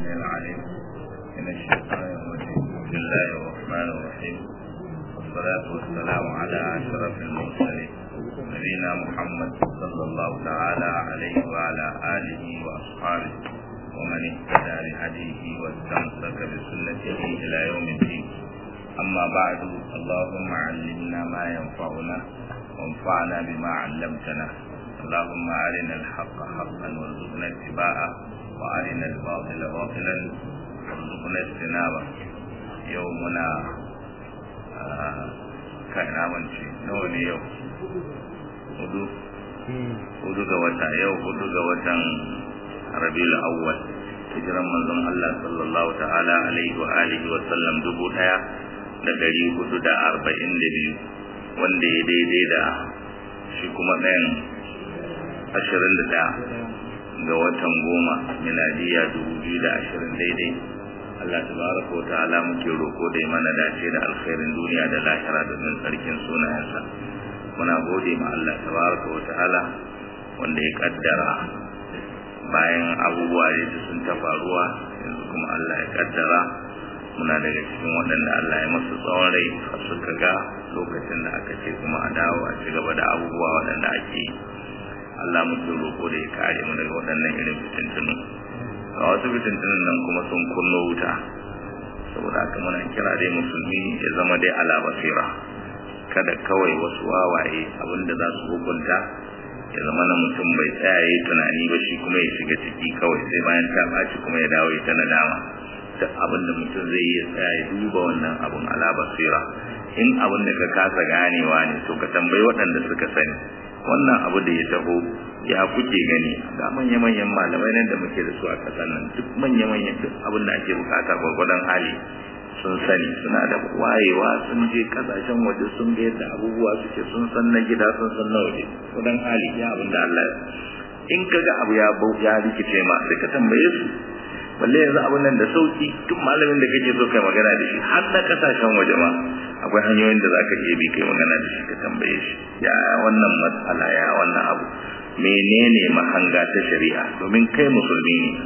السميع العليم من الشيطان الرجيم بسم الله الرحمن الرحيم والصلاة والسلام على أشرف المرسلين نبينا محمد صلى الله تعالى عليه وعلى آله وأصحابه ومن اهتدى بهديه واستمسك بسنته إلى يوم الدين أما بعد اللهم علمنا ما ينفعنا وانفعنا بما علمتنا اللهم أرنا الحق حقا وارزقنا اتباعه وأرنا الباطل باطلا وارزقنا اجتنابه يومنا كان منشي نوني يوم hudu hudu ga wata yau hudu ga watan rabiul awwal hijiran manzon Allah sallallahu ta'ala alaihi wa alihi wa sallam dubu daya da dari hudu da arba'in da biyu wanda ya daidai da shi kuma ɗayan ashirin da ɗaya ga watan goma miladiya dubu biyu da ashirin daidai Allah tabaraka wa ta'ala muke roko da mana dace da alkhairin duniya da lahira domin sarkin sunayensa muna gode ma Allah tabaraka wa ta'ala wanda ya kaddara bayan abubuwa da sun ta faruwa yanzu kuma Allah ya kaddara muna daga cikin waɗanda Allah ya masu tsawon rai har suka ga lokacin da aka ce kuma a dawo a ci gaba da abubuwa waɗanda ake yi Allah muke roƙo da ya kare mu daga waɗannan irin fitintunu a wasu fitintunun nan kuma sun kunno wuta saboda haka muna kira dai musulmi ya zama dai ala basira kada kawai wasu wawaye abinda za su hukunta ya zama na mutum bai tsaya yi tunani ba shi kuma ya shiga ciki kawai sai bayan ta ɓaci kuma ya dawo ya ta nadama duk abin da mutum zai yi ya tsaya ya duba wannan abun ala basira in abin da ka kasa ganewa ne to ka tambayi waɗanda suka sani wannan abu da ya taho ya kuke gani ga manya-manyan malamai nan da muke da su a ƙasar nan duk manya-manyan duk abin da ake bukata gwargwadon hali sun sani suna da wayewa sun je kasashen waje sun ga yadda abubuwa suke sun san na gida sun san na waje gwargwadon hali ya abin da Allah in ka ga abu ya bau ya rikice ma sai ka tambaye su balle yanzu abin nan da sauki duk malamin da kake so kai magana da shi har na kasashen waje ma akwai hanyoyin da zaka iya bi kai magana da shi ka tambaye shi ya wannan matsala ya wannan abu menene mahanga ta shari'a domin kai musulmi ne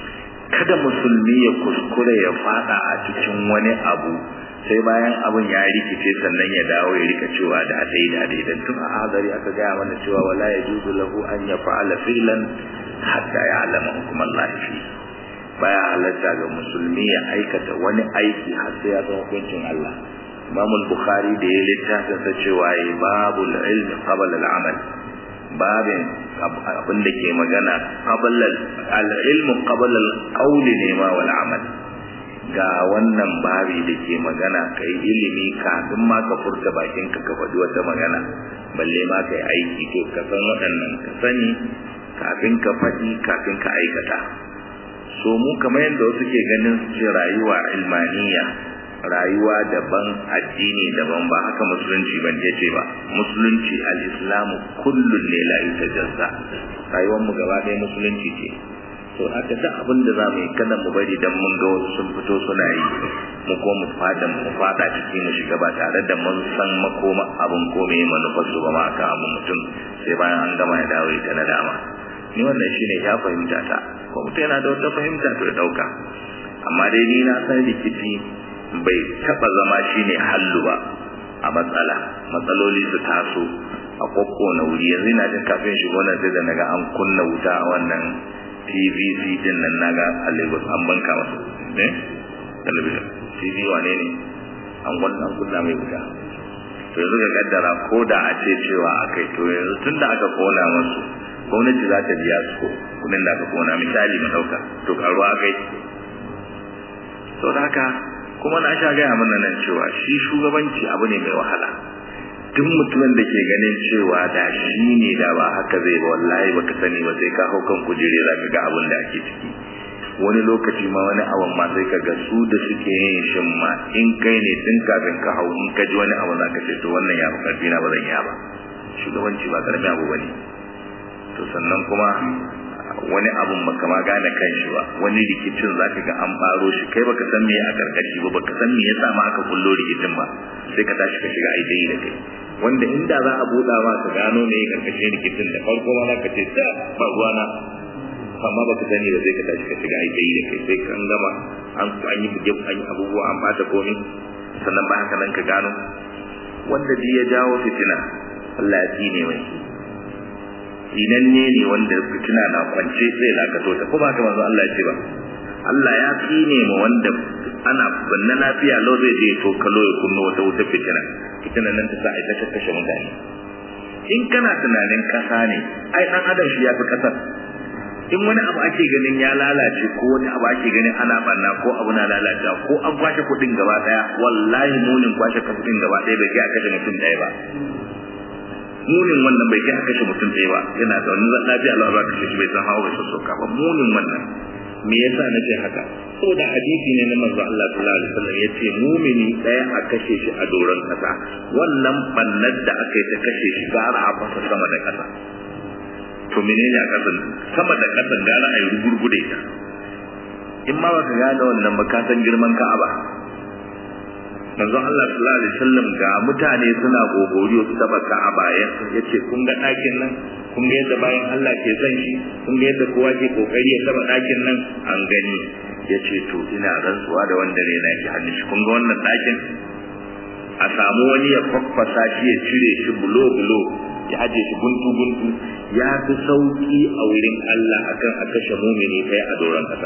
kada musulmi ya kuskure ya fada a cikin wani abu sai bayan abun ya rikice sannan ya dawo ya rika cewa da dai da dai dan tun a hadari aka gaya mana cewa wala yajuzu lahu an yaf'ala fi'lan hatta ya'lama hukum Allah fi baya halatta ga musulmi ya aikata wani aiki har sai ya san hukuncin Allah Imam al-Bukhari da ya littafin sa cewa babul ilm qabla al-amal babin abin da ke magana qabla al-ilm qabla al-qawl ne ma wal amal ga wannan babi da ke magana kai ilimi kafin ma ka furta bakin ka ka faɗi wata magana balle ma kai aiki to ka san waɗannan ka sani kafin ka faɗi kafin ka aikata so mu kamar yadda wasu ke ganin su rayuwa ilmaniya rayuwa daban addini daban ba haka musulunci ban ce ba musulunci al-islamu kullun ne la yutajazza rayuwar mu gaba ɗaya musulunci ce to haka duk abin da za mu yi kada mu bari dan mun ga wasu sun fito suna yi mu ko mu fada mu fada ciki mu shiga ba tare da mun san makoma abin ko me manufar su ba ma ka abu mutum sai bayan an gama ya dawo ita na dama ni wannan shine ya fahimta ta ko mutum yana da wata fahimta to ya dauka amma dai ni na san rikici bai taba zama shine hallu ba a matsala matsaloli su taso a kokko na wuri yanzu ina jin kafin shigo nan sai da naga an kunna wuta a wannan TVC din nan naga a Lagos an banka masa eh talabijin TV wane ne an kunna kunna mai wuta to yanzu ga kaddara ko da a ce cewa akai to yanzu tunda aka kona masu gwamnati za ta biya su kudin da aka kona misali mu dauka to karuwa akai to da haka kuma na sha gaya mana nan cewa shi shugabanci abu ne mai wahala duk mutumin da ke ganin cewa da shi ne da ba haka zai ba wallahi baka sani ba sai ka hau kan kujere za ka ga abin da ake ciki wani lokaci ma wani abin ma sai ka ga su da suke yin shin ma in kai ne tun kafin ka hau in ka ji wani abu za ka ce to wannan ya fi karfi na ba zan ya ba shugabanci ba karamin abu ba ne to sannan kuma wani abun baka ma gane kanshi ba wani rikicin zaka ga an faro shi kai baka san me a karkashi ba baka san me yasa ma aka kullo rikicin ba sai ka tashi ka shiga ai dai da kai wanda inda za a buɗa ma ka gano me karkashin rikicin da farko ma za ka ce da ba ruwana amma baka sani ba sai ka tashi ka shiga aiki da kai sai kan gama an an yi buge an yi abubuwa an bata komai sannan ba haka nan ka gano wanda duk ya jawo fitina Allah ya tsine mai tsinanne ne wanda fitina na kwance sai lakato ta ko ba ka manzo Allah ya ce ba Allah ya tsine ma wanda ana banna lafiya lau zai je to kalo ya kunno wata wuta fitina fitina nan ta sa ai ta kashe mutane in kana tunanin kasa ne ai dan adam shi ya fi kasar in wani abu ake ganin ya lalace ko wani abu ake ganin ana banna ko abu na lalace ko an kwashe kuɗin gaba daya wallahi munin kwashe kuɗin gaba daya bai kai a kashe mutum ɗaya ba munin wannan bai kai a kashe mutum ɗaya ba yana da wani lafiya Allah ba kashe shi bai san hawa bai sassoka ba munin wannan me yasa nace haka saboda hadisi ne na manzo Allah sallallahu alaihi wasallam yace mumini daya a kashe shi a doron kasa wannan bannar da aka yi ta kashe shi gara a fasa sama da kasa to menene a kasan sama da kasan gara a yi rugurgude ta in ma baka gane wannan ba ka san girman Ka'aba manzo Allah sallallahu alaihi wasallam ga mutane suna gogoriyo su taba Ka'aba yace kun ga ɗakin nan kun ga yadda bayan Allah ke son shi kun ga yadda kowa ke kokari ya taba ɗakin nan an gani yace to ina rantsuwa da wanda ne na ki hannun shi kun ga wannan ɗakin a samu wani ya faffasa shi ya cire shi bulo bulo ya aje shi guntu guntu ya fi sauki a wurin Allah akan a kashe mumini kai a doron kasa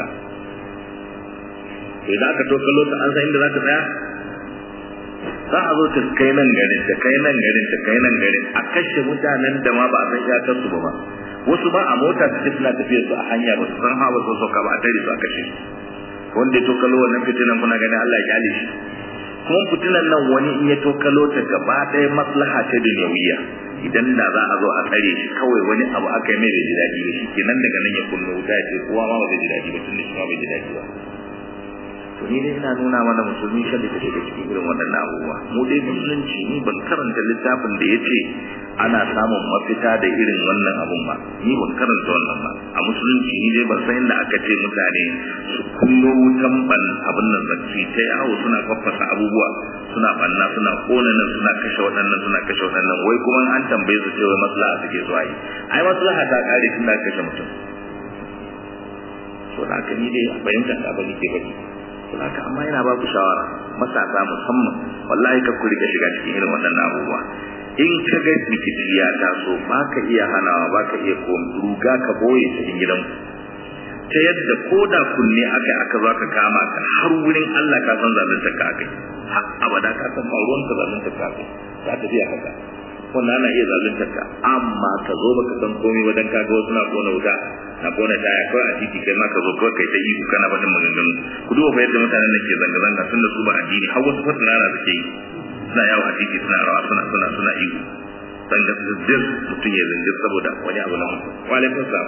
to idan aka to kallo ta an san inda za ta tsaya za a zo ta kai nan garin ta kai nan garin ta kai nan garin a kashe mutanen da ma ba a san iyakar su ba wasu ba a mota su suna tafiya su a hanya ba su san hawa su sauka ba a tare su a kashe wanda ya tokalo wannan fitinan kuna ganin Allah ya kyale shi kuma fitinan nan wani in ya tokalo ta gaba ɗaya maslaha ta dunyawiya idan da za a zo a tsare shi kawai wani abu aka yi mai bai ji daɗi ba shi kenan daga nan ya kunna wuta ya ce kowa ma ba bai ji daɗi ba tun da shi ma bai ji daɗi ba to ni dai ina nuna mana musulmi kada ta shiga cikin irin waɗannan abubuwa mu dai musulunci ni ban karanta littafin da yace ana samun mafita da irin wannan abun ba ni ban karanta wannan ba a musulunci ni dai ban san inda aka ce mutane su kunno wutan ban abin nan zakki ta yawo suna faffasa abubuwa suna banna suna kona nan suna kashe waɗannan suna kashe waɗannan wai kuma an tambaye su cewa maslaha suke zuwa yi ai maslaha ta kare tun da kashe mutum so da haka ni dai fahimta da ba nake faɗi haka amma yana ba ku shawara matasa musamman wallahi ka ku rika shiga cikin irin waɗannan abubuwa in ka ga rikici ya taso ba ka iya hanawa ba ka iya ko ruga ka boye cikin gidan ta yadda ko da kunne aka aka zo ka kama ka har wurin Allah ka san zalunta ka kai har abada ka san faruwan ka zalunta ka kai ka tafiya haka wannan ana iya zalunta ka amma ka zo baka san komai ba dan ka ga wasu na kona wuta na kona taya kawai a titi kai ma ka zo kawai kai ta ihu kana baɗin maganganu ku duba fa yadda mutanen da ke zanga-zanga tun da su ba addini har wasu fasinara suke yi suna yawo a titi suna rawa suna suna suna ihu zanga zindir mutum ya zindir saboda wani abu na mutum walaikun sa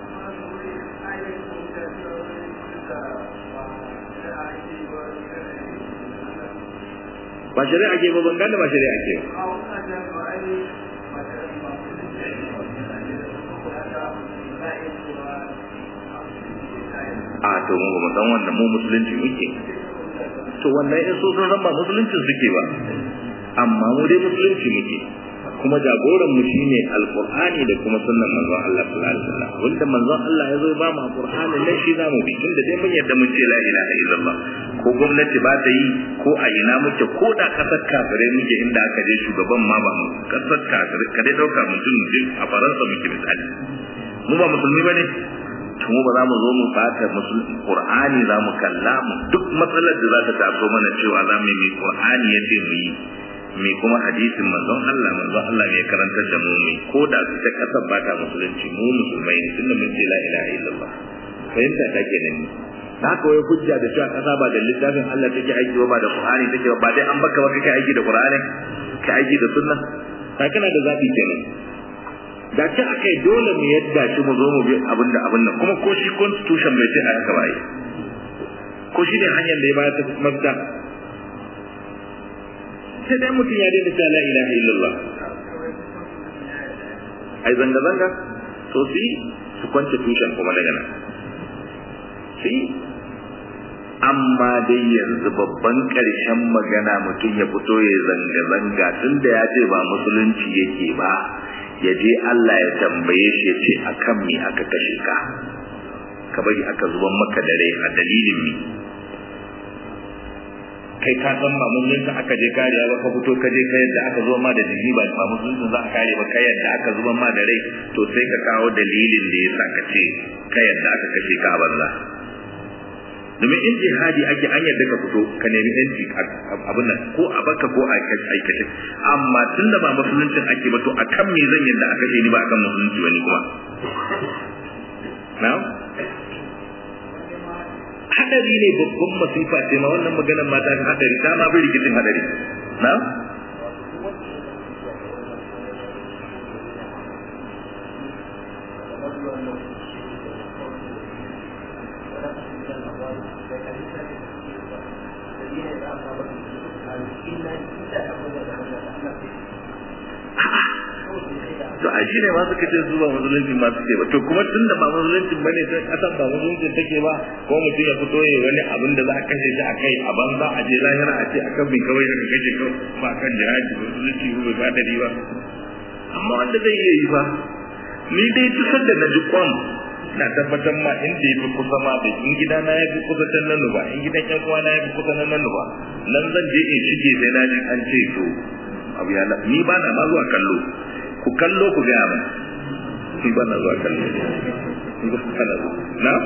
ba shari'a ke ba ban gane ba shari'a ke a to mu ba san wannan mu musulunci muke to wannan in so sun ba musulunci suke ba amma mu dai musulunci muke kuma jagoran mu shine alqur'ani da kuma sunnan manzon Allah sallallahu alaihi wasallam wanda manzon Allah ya zo ba mu alqur'ani nan shi zamu bi tunda dai mun yadda mun ce la ilaha illallah ko gwamnati ba ta yi ko a ina muke ko da kasar kafirai muke inda aka je shugaban ma ba mu kasar kafirai ka dai dauka mutum a faransa muke misali mu ba musulmi bane to mu ba za mu zo mu bata musulmi qur'ani za mu kalla mu duk matsalar da za ta taso mana cewa za mu yi qur'ani ya ce mu yi me kuma hadisin manzon Allah manzon Allah ne karantar da mu mai ko da ta kasar ba ta musulunci mu musulmai ne tunda mun ce la ilaha illallah fahimta ta kenan ne da haka wai hujja da cewa kasa ba da littafin Allah take aiki ba da Qur'ani take ba dai an baka ba kake aiki da Qur'ani ka aiki da sunna ka kana da zabi kenan da ta akai dole mu yadda shi mu zo mu bi abin da abin nan kuma ko shi constitution bai ce a haka ba yi ko shi ne hanyar da ya bayar ta mafita sai dai mutum ya daina ta la ilaha illallah ai zanga zanga to si su kwance tushen kuma daga nan si amma dai yanzu babban ƙarshen magana mutum ya fito ya zanga zanga tun da ya ce ba musulunci yake ba ya je Allah ya tambaye shi ya ce akan me aka kashe ka ka bari aka zuban maka da rai a dalilin ne kai ka san ba musulunci aka je kariya ba ka fito ka je ka yadda aka zo ma da jini ba ba musulunci za a kare ba ka yadda aka zuba ma da rai to sai ka kawo dalilin da ya sa ka ce ka yadda aka kashe ka a banza domin in jihadi ake an yadda ka fito ka nemi yanci abin nan ko a baka ko a aikace amma tun da ba musuluncin ake ba to a kan me zan yadda aka kashe ni ba akan musulunci wani kuma na hadari ne babban masifa ce ma wannan maganar mata ta hadari ta ma bi rikicin hadari na to a shi ne ma suka ce su ba musulunci ma suke ba to kuma tun da ba musulunci ba ne sai kasan ba musulunci take ba ko mutum ya fito ya wani abin da za a kashe shi a kai a banza a je lahira a ce a kan mai kawai aka kashe kawai ba kan jihadi ba musulunci ba bai bada riba amma wanda zai iya yi ba ni dai tusar da na ji kwam na tabbatar ma inda ya fi kusa ma da in gida na ya fi kusa can nan ba in gidan yan uwa na ya fi kusa nan nan ba nan zan je in shige sai na ji an ce to abu ya ni ba na ma zuwa kallo ku kallo ku gaya min ni ba na zuwa kallo na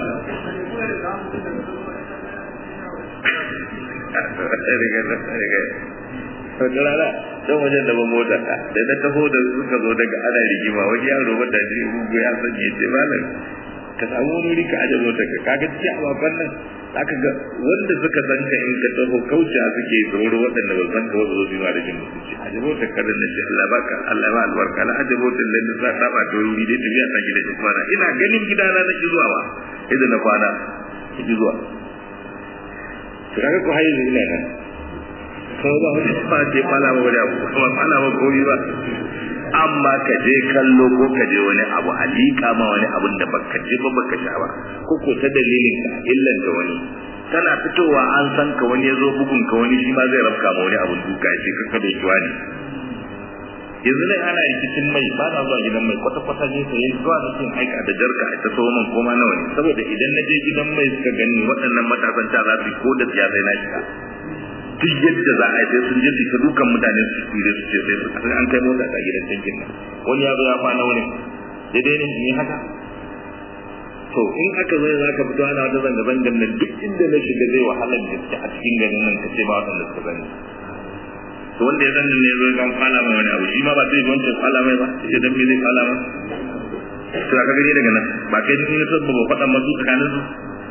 wata rana don wajen da ban mota da na taho da suka zo daga ana rigima wani yaro wanda ji rugu ya sanya ya ce malam ka samu wani wuri ka aje mota ka kaga cikin ababen nan aka ga wanda suka san ka in ka taho kauce suke tsoro waɗanda ba san ka wasu zo biyu da jin mutunci aje mota ka da nace Allah baka Allah ba albarka la aje mota da na sa ta ba to wuri dai tafiya ta gida ta kwana ina ganin gidana na ki zuwa ba idan na kwana ki zuwa to kaga ko hayi ina nan ko ba wani ba ce fala ba wani abu kuma fala ba komi ba amma ka je kallo ko ka je wani abu a liƙa ma wani abun da baka je ba baka sha ba ko ko ta dalilin ka illan da wani tana fitowa an san ka wani ya zo bugun ka wani shi ma zai rafka ma wani abun duka ya ce ka ka doki wani yanzu ne ana rikicin mai ba na zuwa gidan mai kwata kwata ne sai zuwa da cin aika da jarka a ta so man koma nawa ne saboda idan na je gidan mai suka gani waɗannan matasan ta za su ko da siyasai na shiga duk yadda za a yi sai sun je su ta dukan mutane su tsire su ce sai su kasar an kai mota ta gidan tankin nan wani ya zo ya kwana wani daidai ne in yi haka to in aka zo za ka fito ana wata zanga zangan nan duk inda na shiga zai wahalar gaske a cikin garin nan ka ce ba waɗanda suka sani to wanda ya sani ne zai kan kwala mai wani abu shi ma ba zai wancan kwala mai ba ya dan me zai kwala mai to ka gani daga nan ba kai ne so ba faɗa masu tsakanin su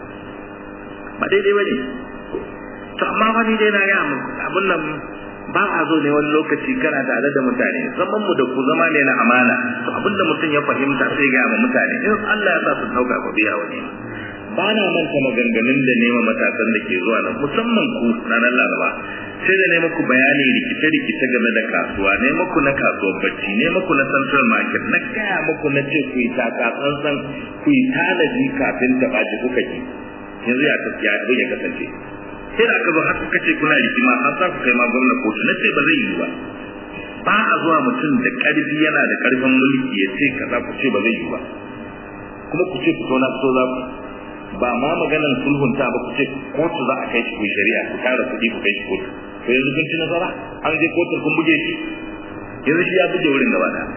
ba daidai ba ne to amma wani dai na ga mu abun nan ba a zo ne wani lokaci kana tare da mutane zaman mu da ku zama ne na amana to abinda mutum ya fahimta sai ga ma mutane in Allah ya sa su dauka ko biya wani ba na manta maganganun da nema matasan da ke zuwa nan musamman ku ranar laraba sai da ne muku bayani rikice-rikice game da kasuwa ne muku na kasuwar bacci ne muku na central market na gaya muku na ce ku yi taka tsantsan ku yi tanadi kafin ta ɓaci kuka ki yanzu ya tafiya abin ya kasance sai da aka zo har kuka ce kuna rigima har za ku kai ma gwamna kotu na ce ba zai yi ba ba a zuwa mutum da ƙarfi yana da ƙarfin mulki ya ce kaza ku ce ba zai yi ba kuma ku ce fito na fito za ku ba ma maganar sulhunta ba ku ce kotu za a kai shi ku shari'a ku tara kuɗi ku kai shi kotu to yanzu kun ci nasara an je kotun kun buge shi yanzu shi ya buge wurin gaba ɗaya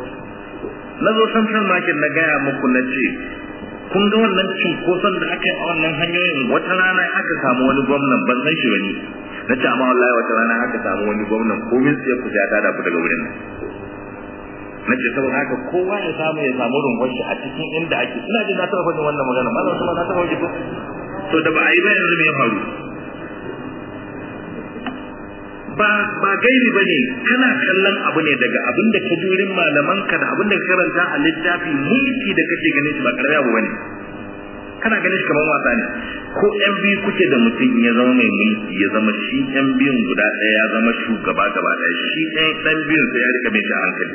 na zo central market na gaya muku na ce kun ga wannan cunkoson da aka yi a wannan hanyoyin wata rana aka samu wani gwamnan ban san shi bane na ce amma wallahi wata rana aka samu wani gwamnan komin sai ku ya tada ku daga wurin nan na ce saboda haka kowa ya samu ya samu rungon shi a cikin inda ake ina jin na taɓa faɗin wannan magana ma zama na taɓa wajen ko to da ba a yi ba yanzu me ya faru ba ba gairi ba ne kana kallon abu ne daga abin da ka jurin malamanka da abin da ka karanta a littafi mulki da kake ganin shi ba karami abu bane kana ganin shi kamar wasa ne ko yan biyu kuke da mutum ya zama mai mulki ya zama shi yan biyun guda ɗaya ya zama shugaba gaba ɗaya shi ɗan ɗan biyun sai ya rika mai shi hankali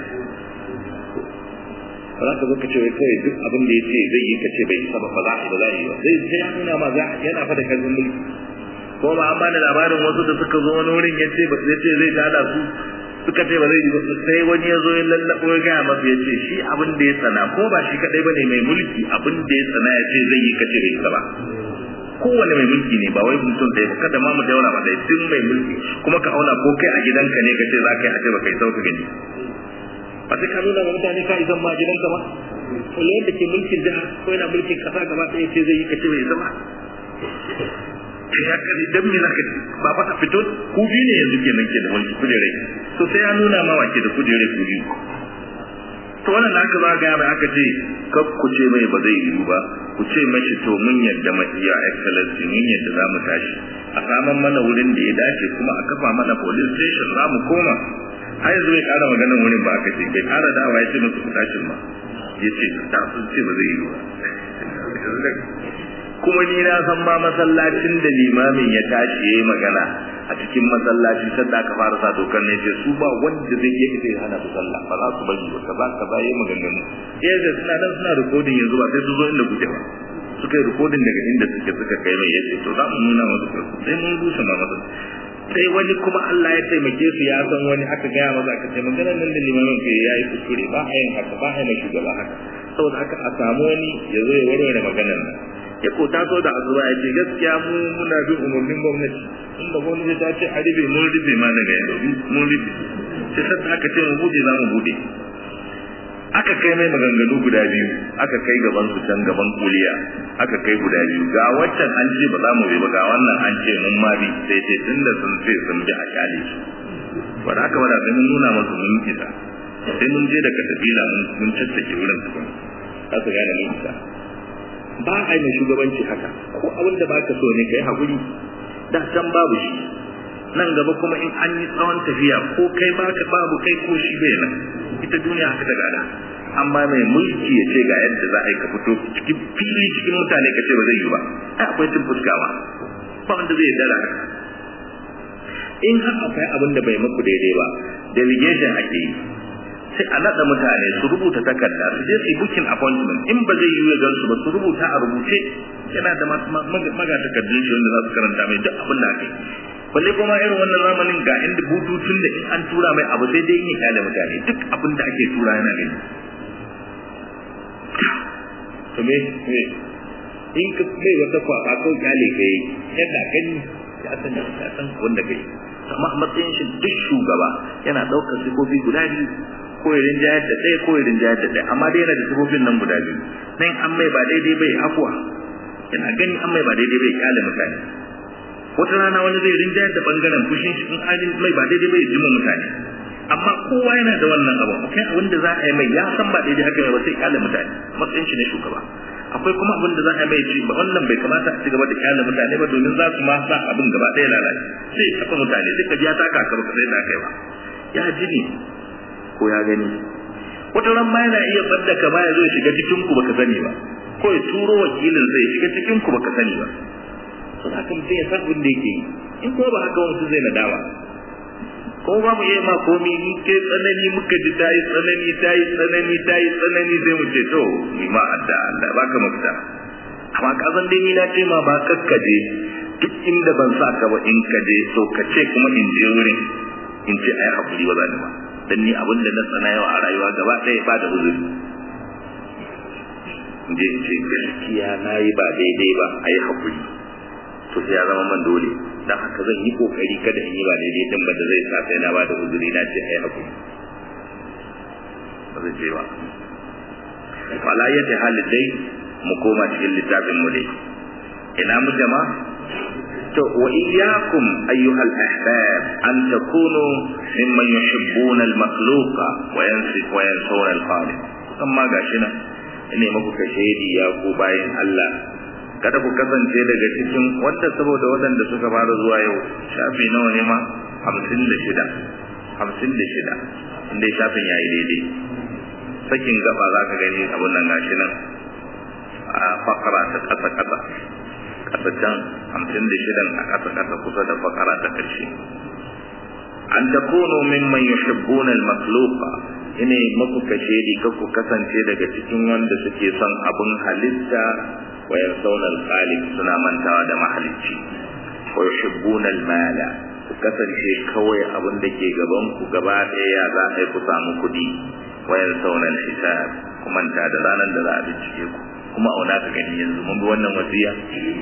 ba za ka zo ka ce wai kawai duk abin da ya ce zai yi ka ce bai isa ba ba za a yi ba za a yi ba zai sai ya nuna ma za yana fa da karfin mulki ko ba an bani labarin wasu da suka zo wani wurin ya ce ya ce zai tada su suka ce ba zai yi sai wani ya zo ya lallabo ya gaya masa ya ce shi abin da ya tsana ko ba shi kadai bane mai mulki abin da ya tsana ya ce zai yi kace bai ba kowane mai mulki ne ba wai mutum ɗaya ba kada ma mu daura ba dai duk mai mulki kuma ka auna ko kai a gidanka ne ka ce za ka yi a ce ba kai sauka gani ba sai ka nuna wa mutane ka izan ma gidanka ba ko yadda ke mulkin jiha ko yana mulkin kasa gaba ɗaya ce zai yi kace bai zama ya kare dan me zaka ci ba fa ka fito ku biyu ne yanzu kenan ke da mulki kujere to sai ya nuna ma wace da kujere ku biyu to wannan aka ba ga mai aka ce kar ku ce mai ba zai yi ba ku ce mashi to mun yadda ma iya excellency mun yadda za mu tashi a saman mana wurin da ya dace kuma a kafa mana police station za mu koma har yanzu bai kara maganar wurin ba aka ce bai kara dawa ya ce musu ku tashin ba ya ce ta sun ce ba zai yi ba kuma ni na san ma masallacin da limamin ya tashi yayi magana a cikin masallaci sanda aka fara sa dokar ne ce su ba wanda zai iya ita hana su sallah ba za su bari ba kaza kaza yayi maganganu eh da suna nan suna recording yanzu ba sai su zo inda kuke ba suka yi recording daga inda suke suka kai mai yace to za mu nuna musu sai mun rusa ma masa sai wani kuma Allah ya taimake su ya san wani aka gaya masa aka ce maganar nan da limamin ke yayi kuskure ba a yin haka ba a yin shugaba haka saboda haka a samu wani ya zo ya warware maganar nan ya ko taso da azuba ya ce gaskiya mu muna bin umarnin gwamnati inda gwamnati ta ce a rufe mun rufe ma daga yanzu mun rufe sai sadda aka ce mu bude za mu bude aka kai mai maganganu guda biyu aka kai gaban su can gaban kuliya aka kai guda biyu ga waccan an ce ba za mu bi ba ga wannan an ce mun ma bi sai ce tunda sun ce sun bi a kyale su ba da aka wada sai mun nuna masu mun isa sai mun je da katabila mun caccake wurin tukun za su gane mun isa ba a yi shugabanci haka ko abin da baka so ne kai hakuri da can babu shi nan gaba kuma in an yi tsawon tafiya ko kai baka babu kai ko shi bai nan ita duniya haka ta gada amma mai mulki ya ce ga yadda za a yi ka fito cikin fili cikin mutane ka ce ba zai yi ba ai akwai cin fuskawa ba wanda zai dara in har akwai abin da bai muku daidai ba delegation ake yi sai a naɗa mutane su rubuta takarda su je su yi booking appointment in ba zai yi gan su ba su rubuta a rubuce yana da maga takardun shi wanda za su karanta mai duk abin da aka yi balle kuma irin wannan zamanin ga inda bututun da in an tura mai abu sai dai yin kyale mutane duk abin da ake tura yana gani to me me in ka mai wata kwaba ko kyale kai yadda gani ya san ya san wanda kai amma a matsayin shi duk shugaba yana ɗaukar sifofi guda biyu ko irin jayar da ɗaya ko irin jayar da ɗaya amma dai yana da sifofin nan guda biyu nan an mai ba daidai bai afuwa yana gani an mai ba daidai bai kyale mutane wata rana wani zai rinjayar da bangaren fushin shi in an mai ba daidai bai jima mutane amma kowa yana da wannan abu akwai abin da za a yi mai ya san ba daidai haka ba sai kyale mutane matsayin shi na shugaba akwai kuma abin da za a yi mai ci ba wannan bai kamata a ci gaba da kyale mutane ba domin za su ma sa abin gaba ɗaya lalace sai ya taɓa mutane sai ka ji ya taka ka baka sai da kai ba ya ji ne ko ya gani wata ran ma yana iya fadda ka ya zo shiga cikin ku baka sani ba ko ya turo wakilin zai shiga cikin ku baka sani ba sun haka mutum ya san abin da yake yi in kuma ba haka wasu zai nadama ko ba mu iya ma komi in ke tsanani muka ji ta yi tsanani ta yi tsanani ta yi tsanani sai mu ce to ni ma adda Allah baka mafita amma ka san dai ni na ce ma ba kakkaje duk inda ban sa ka ba in ka je to ka ce kuma in je wurin in ce ai hakuri ba za ni ba dan ni abin da na tsana yau a rayuwa gaba ɗaya ba da uzuri in je in ce gaskiya na yi ba daidai ba ai hakuri to sai ya zama man dole dan haka zan yi kokari kada in yi ba daidai din ba da zai sa sai na ba da uzuri na ce ai hakuri ba zai ce ba fala yata halin dai mu koma cikin littafin mu dai ina mu jama to wa iyyakum ayyuhal ahbab an takunu mimman yuhibbuna al-makhluqa wa yansif wa yansawna al-khaliq amma gashi nan ne muku kashedi ya ku bayin Allah kada ku kasance daga cikin wanda saboda waɗanda suka fara zuwa yau shafi nawa ne ma hamsin da shida hamsin da shida inda shafin ya yi daidai sakin gaba za ka gani abin nan gashi nan a fakara ta ƙasa ƙasa ƙasa can hamsin da shidan a ƙasa ƙasa kusa da fakara ta ƙarshe an takunu mimman yuhibbuna al-makhluqa ine maku kashedi ka ku kasance daga cikin wanda suke son abin halitta wa yansawna al-khaliq suna mantawa da mahalicci wa yuhibbuna al-mala ku kasance kawai abin da ke gaban ku gaba ɗaya za a yi ku samu kuɗi wayar saunan hisab ku manta da ranar da za a bincike ku kuma auna ka gani yanzu mun bi wannan wasiya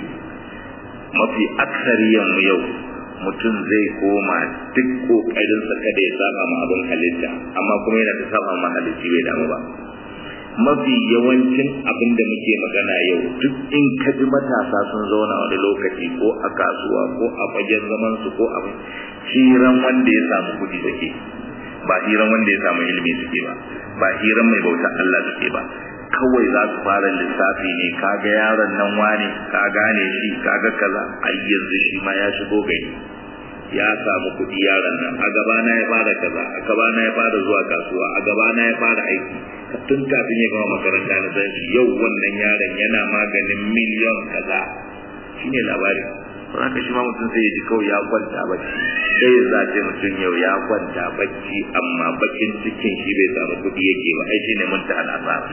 mafi aksariyan mu yau mutum zai koma duk kokarin sa kada ya saba ma abin halitta amma kuma yana ta saba ma halitta bai damu ba mafi yawancin abin da muke magana yau duk in ka ji matasa sun zauna wani lokaci ko a kasuwa ko a fagen zaman su ko a hiran wanda ya samu kuɗi suke ba hiran wanda ya samu ilimi suke ba ba hiran mai bauta Allah suke ba kawai za su fara lissafi ne kaga yaron nan wane ka gane shi kaga kaza ai yanzu shi ma ya shigo gari ya samu kuɗi yaron nan a gabana ya fara kaza a gabana ya fara zuwa kasuwa a gabana ya fara aiki tun kafin ya gama makaranta na san shi yau wannan yaron yana maganin miliyon kaza shine labari haka shi ma mutum sai ya ji kawai ya kwanta bacci sai ya zace mutum yau ya kwanta bacci amma bakin cikin shi bai samu kuɗi yake ba ai shine mun ta al'asar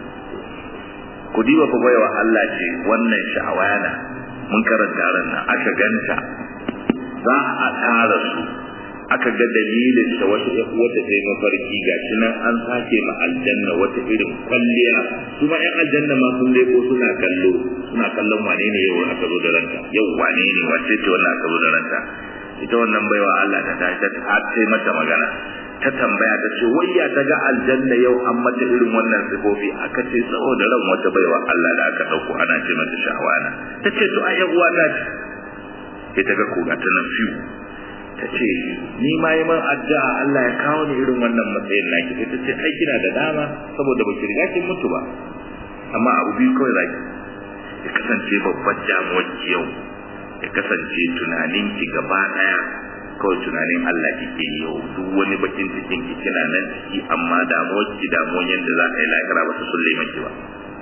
ku diba ku baiwa Allah ce wannan sha'awana mun karanta ran nan aka ganta za a tara su aka ga dalilin da wata wata ta yi mafarki ga shi nan an sake ma aljanna wata irin kwalliya su ma yan aljanna ma sun leko suna kallo suna kallon wane ne yau aka zo da ranta yau wane ne wace ce wannan aka zo da ranta ita wannan baiwa Allah ta tashi ta ce mata magana ta tambaya ta ce wayya ta ga aljanna yau an mata irin wannan sifofi aka ce saboda ran wata baiwa Allah da aka dauko ana ce mata sha'wana ta ce to ai uwa ta ce sai ta ga koga ta nan fiyu ta ce ni ma yi man addu'a Allah ya kawo ni irin wannan matsayin naki sai ta ce ai kina da dama saboda baki riga kin mutu ba amma abu biyu kawai zaki ya kasance babbar damuwar ki yau ya kasance tunanin ki gaba daya kawai tunanin Allah kike yi yau duk wani bakin cikin ki kina nan ciki amma damuwar ki damuwar yadda za a yi lahira ba su sulle maki ba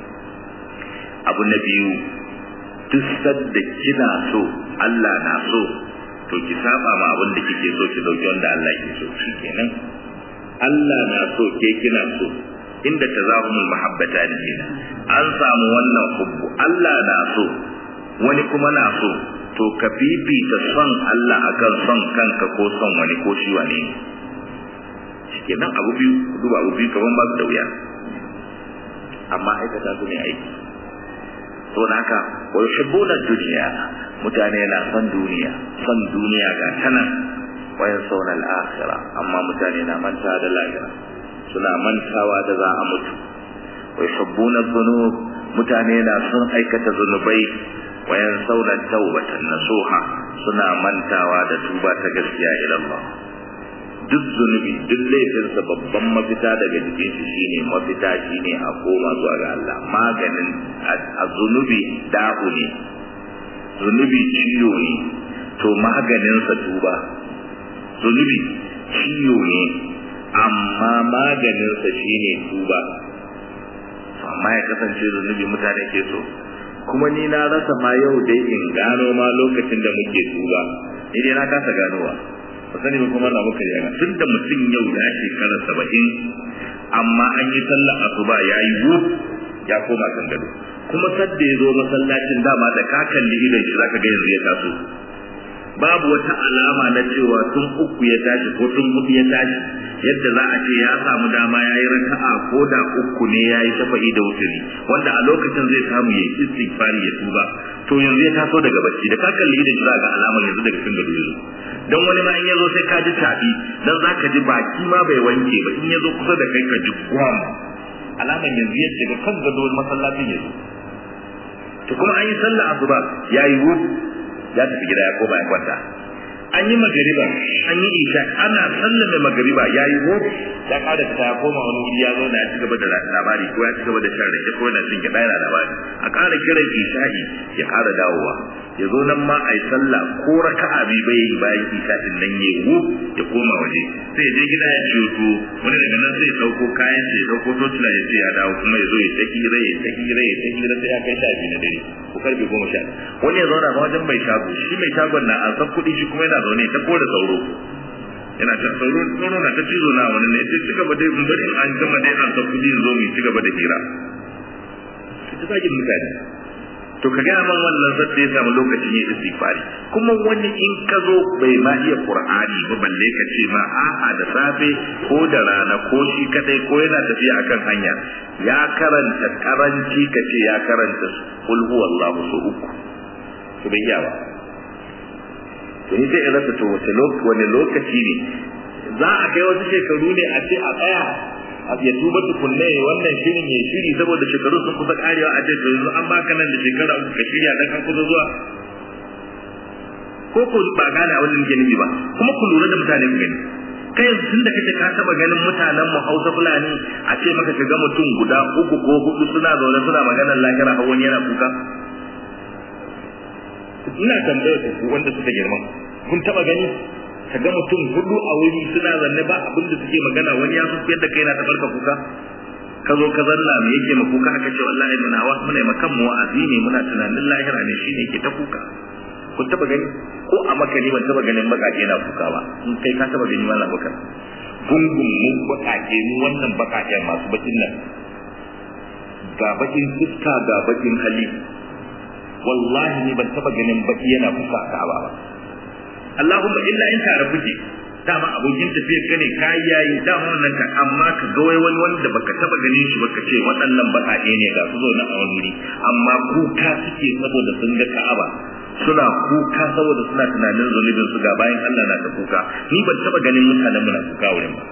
abu na biyu duk sadda kina so Allah na so to ki saba ma abin da kike so ki dauki wanda Allah ke so shikenan Allah na so ke kina so inda tazahumul mahabbata ne kenan an samu wannan hubbu Allah na so wani kuma na so to ka fifita son Allah akan son kanka ko son wani ko shi wane ne shikenan abu biyu duba abu biyu kaman ba su da wuya amma aikata su ne aiki to haka wa yuhibbuna dunya mutane na son duniya son duniya ga tana wayan sauna al-akhira amma mutane na manta da lahira suna mantawa da za a mutu wa yuhibbuna dhunub mutane na son aikata zunubai wayan sauna tawbatan nasuha suna mantawa da tuba ta gaskiya ila Allah duk zunubi duk laifinsa babban mafita daga jikin shi shine mafita shine a koma zuwa ga Allah maganin a zunubi da'u ne zunubi ciwo ne to maganinsa tuba zunubi ciwo ne amma maganinsa shine tuba amma ya kasance zunubi mutane ke so kuma ni na rasa ma yau dai in gano ma lokacin da muke tuba ni dai na kasa ganowa ba sani ba kuma na muka yana tun da mutum yau ya shekara saba'in amma an yi sallah asuba ya yi wuf ya koma kan gado kuma sadda ya zo masallacin dama da ka kalli idan shi zaka ga yanzu ya taso babu wata alama na cewa tun uku ya tashi ko tun hudu ya tashi yadda za a ce ya samu dama ya yi raka'a ko da uku ne ya yi shafa'i da wuturi wanda a lokacin zai samu ya yi istighfari ya tuba to yanzu ya taso daga bacci da ka kalli idan shi za ga alamar yanzu daga cikin gado yanzu don wani ma in ya zo sai ka ji tabi dan za ka ji baki ma bai wanke ba in ya zo kusa da kai ka ji gwam alamar yanzu ya shiga kan gado masallacin yanzu to kuma an yi sallah asuba ya yi wuf ya tafi gida ya koma ya kwanta an yi magariba an yi isha ana sallame magariba ya yi wuf ya kada ta ya koma wani wuri ya zauna ya ci gaba da labari ko ya ci gaba da shan rake ko yana cin gida yana labari a ƙara kiran isha'i ya ƙara dawowa ya zo nan ma a yi sallah ko raka'a bi bai yi bayan isha'in nan ya wuf ya koma waje sai ya je gida ya ciyo tuwo wani daga nan sai ya ɗauko kayan sai ya ɗauko totula ya ce ya dawo kuma ya zo ya ta hira ya ta hira ya ta hira sai ya kai sha biyu na dare ko karfe goma sha wani ya zauna ma wajen mai shago shi mai shagon na an san kuɗi shi kuma yana zaune ta kora sauro yana ta sauro sauro na ta cizo na wani ne sai ci gaba dai in bari an gama dai an san kuɗi zo mu ci gaba da hira ta zagin mutane to ka gaya man wannan zai ya samu lokacin yin istighfari kuma wani in ka zo bai ma iya qur'ani ba balle ka ce ma a'a da safe ko da rana ko shi kadai ko yana tafiya akan hanya ya karanta karanci ka ce ya karanta kul huwallahu su uku to bai iya ba to ni sai rasa to wace lokaci wani lokaci ne za a kai wasu shekaru ne a ce a tsaya ya tuba tukunne wannan shirin ya shiri saboda shekaru sun kusa karewa a ce to yanzu an baka nan da shekara uku ka shirya dan an kusa zuwa ko ko ba gane abin da nake nufi ba kuma ku lura da mutane ku gani kai yanzu tun da kace ka taba ganin mutanen mu Hausa Fulani a ce maka ka ga mutum guda uku ko hudu suna zaune suna maganar lahira har wani yana kuka ina tambayar ku wanda suka girma kun taba gani ka ga mutum hudu a wuri suna zanne ba abin da suke magana wani ya fuskiyar da kai na tabarka kuka ka zo ka zanna me yake ma kuka aka ce wallahi muna wa muna makan mu wa'azi ne muna tunanin lahira ne shine yake ta kuka kun taba gani ko a maka ne ban taba ganin bakake na kuka ba in kai ka taba gani mallam bakar gungun mu bakake mu wannan bakake masu bakin nan ga bakin fuska ga bakin hali wallahi ni ban taba ganin baki yana kuka ka ba Allahumma illa in tare kuke dama abokin tafiyar ka ne kayi yayi dama wannan ka amma ka ga wai wani wanda baka taba ganin shi baka ce waɗannan baƙaƙe ne ga su zo na a wani wuri amma kuka suke saboda sun ga Ka'aba suna kuka saboda suna tunanin zunubin su ga bayan Allah na ta kuka ni ban taba ganin mutanen mu na kuka wurin ba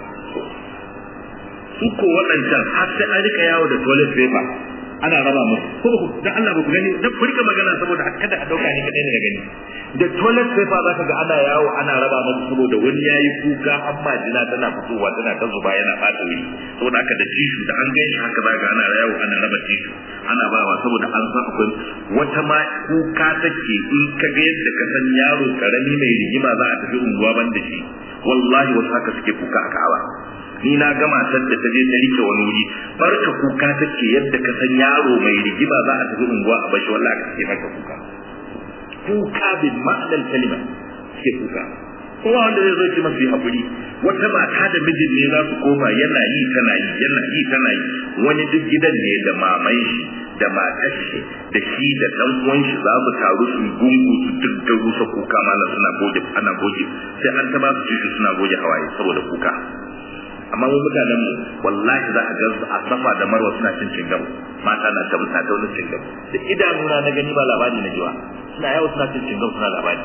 su ko waɗancan har sai an rika yawo da toilet paper ana raba musu ko ba ku dan Allah ba ku gani dan ku rika magana saboda kada a dauka ni kadai ne da gani da toilet paper zaka ga ana yawo ana raba musu saboda wani yayi kuka amma jina tana fitowa tana ta zuba yana fata wuri saboda haka da tishu da an gani haka zaka ana yawo ana raba tishu ana bawa saboda an san akwai wata ma kuka take in ka ga yadda ka san yaro karami mai rigima za a tafi unguwa ban da shi wallahi wasu haka suke kuka a Ka'aba ni na ga matar da ta je ta rike wani wuri barka kuka take yadda ka san yaro mai rigima za a tafi unguwa a bashi wallahi aka ce maka kuka kuka bin ma'anar kalima ke kuka kowa wanda zai zo ce masu yi haƙuri wata mata da mijin ne za su koma yana yi tana yi yana yi tana yi wani duk gidan ne da mamai shi da matar shi da shi da ɗan uwan shi za su taru su gungu su duk da rusa kuka mana suna goge ana goge sai an ta ba su tushe suna goge hawaye saboda kuka amma mu mutanen mu wallahi za a ga su a safa da marwa suna cin cingam mata na ta ta wani cingam da idanuna na gani ba labari na jiwa suna yawo suna cin cingam suna labari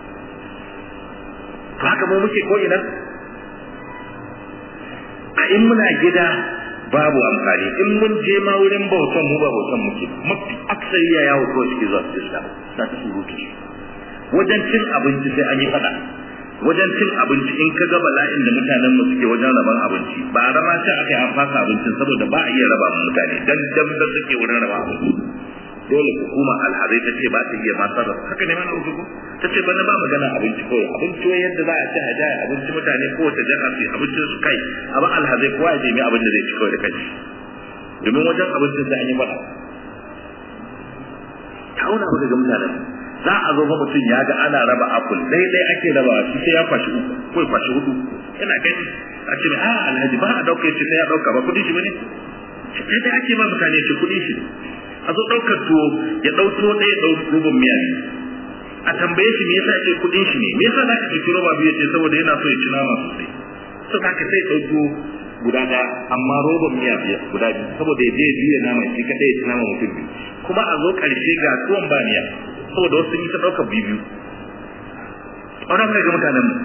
to haka mu muke ko ina a in muna gida babu amfani in mun je ma wurin bautan mu ba bautan muke mafi aksari ya yawo ko shi zuwa su sa ta surutu wajen cin abinci sai an yi fada wajen cin abinci in ka ga bala'in da mutanen mu suke wajen raban abinci ba a rama ce aka yi an fasa abincin saboda ba a iya raba mutane dan dan da suke wurin raba abinci dole hukuma alhazai ta ce ba ta iya ma sarrafa haka ne mana uku ta ce bana ba magana abinci kawai abinci wai yadda za a ci a jaya abinci mutane kowace jiha su abincin su kai amma alhazai kowa ya nemi abin da zai ci kawai da kai domin wajen abincin sai an yi faɗa ta auna ba ga mutanen za a zo ba mutum ya ga ana raba apple dai dai ake raba shi sai ya kwashi uku ko ya kwashi hudu yana gani a ce a alhaji ba a dauka shi sai ya dauka ba kudin shi bane sai dai ake ba mutane ce kudin shi a zo daukar tuwo ya dau tuwo ɗaya dau rubun miya ne a tambaye shi me yasa ce kudin shi ne me yasa zaka ci roba biyu ce saboda yana so ya ci nama sosai so haka sai dau tuwo guda ɗaya amma roban miya biyar guda biyu saboda ya je ya juya nama shi kadai ya ci nama mutum biyu kuma a zo ƙarshe ga tuwon ba miya saboda wasu yi ta ɗaukar biyu wannan kai ga mutanen mu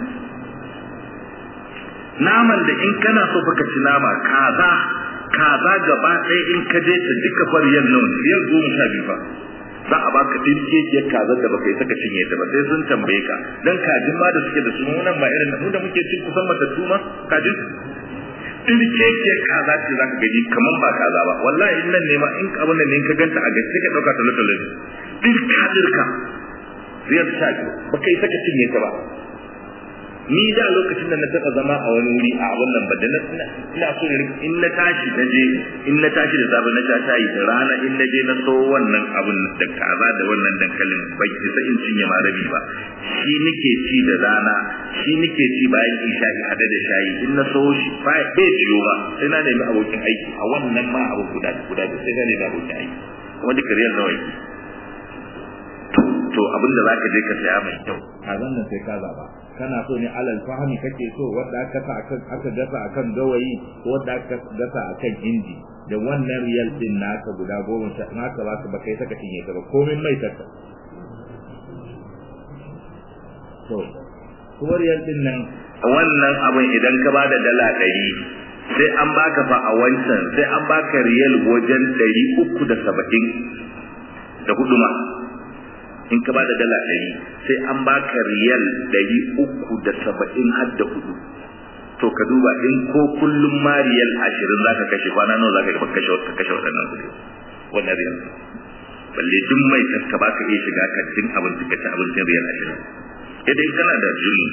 naman da in kana so baka ci nama kaza kaza gaba ɗaya in ka je ta duka fariyar nan biyar goma sha biyu fa za a baka dirkekiyar kazar da baka yi saka cinye ta ba sai sun tambaye ka dan kajin ma da suke da su nan ba irin mu da muke cin kusan matattu ma kajin dirkekiyar kaza ce za ka gani kaman ba kaza ba wallahi in nan ne ma in abin nan ne ka ganta a gaske ka ɗauka talo-talo ne dirka dirka riyar sha biyu ba kai saka cinye ta ba ni da lokacin da na taɓa zama a wani wuri a abin nan ba da na ina so in na tashi na je in na tashi da safe na sha shayi da rana in na je na so wannan abin da kaza da wannan dankalin bai isa in cinye ma rabi ba shi nake ci da rana shi nake ci bayan isha'i hada da shayi in na so shi bai ciyo ba sai na nemi abokin aiki a wannan ma abu guda guda sai na nemi abokin aiki kuma duka riyar nawa yake to abinda zaka je ka saya mai kyau kazan nan sai ka zaba kana so ne alal fahmi kake so wanda aka sa akan aka gasa akan gawayi ko wanda aka gasa akan inji da wannan riyal din naka guda goma sha naka ba ka kai saka cinye ta ba komai mai ta to kuma riyal din nan wannan abin idan ka bada dala ɗari sai an baka fa a wancan sai an baka riyal wajen ɗari uku da saba'in da hudu ma in ka bada dala ɗari sai an baka riyal ɗari uku da saba'in har da hudu to ka duba in ko kullum ma riyal ashirin za ka kashe kwana nawa za ka kashe ka kashe waɗannan kuɗi wannan riyal balle duk mai ka baka iya shiga ka cin abinci ka ci abincin riyal ashirin idan kana da jini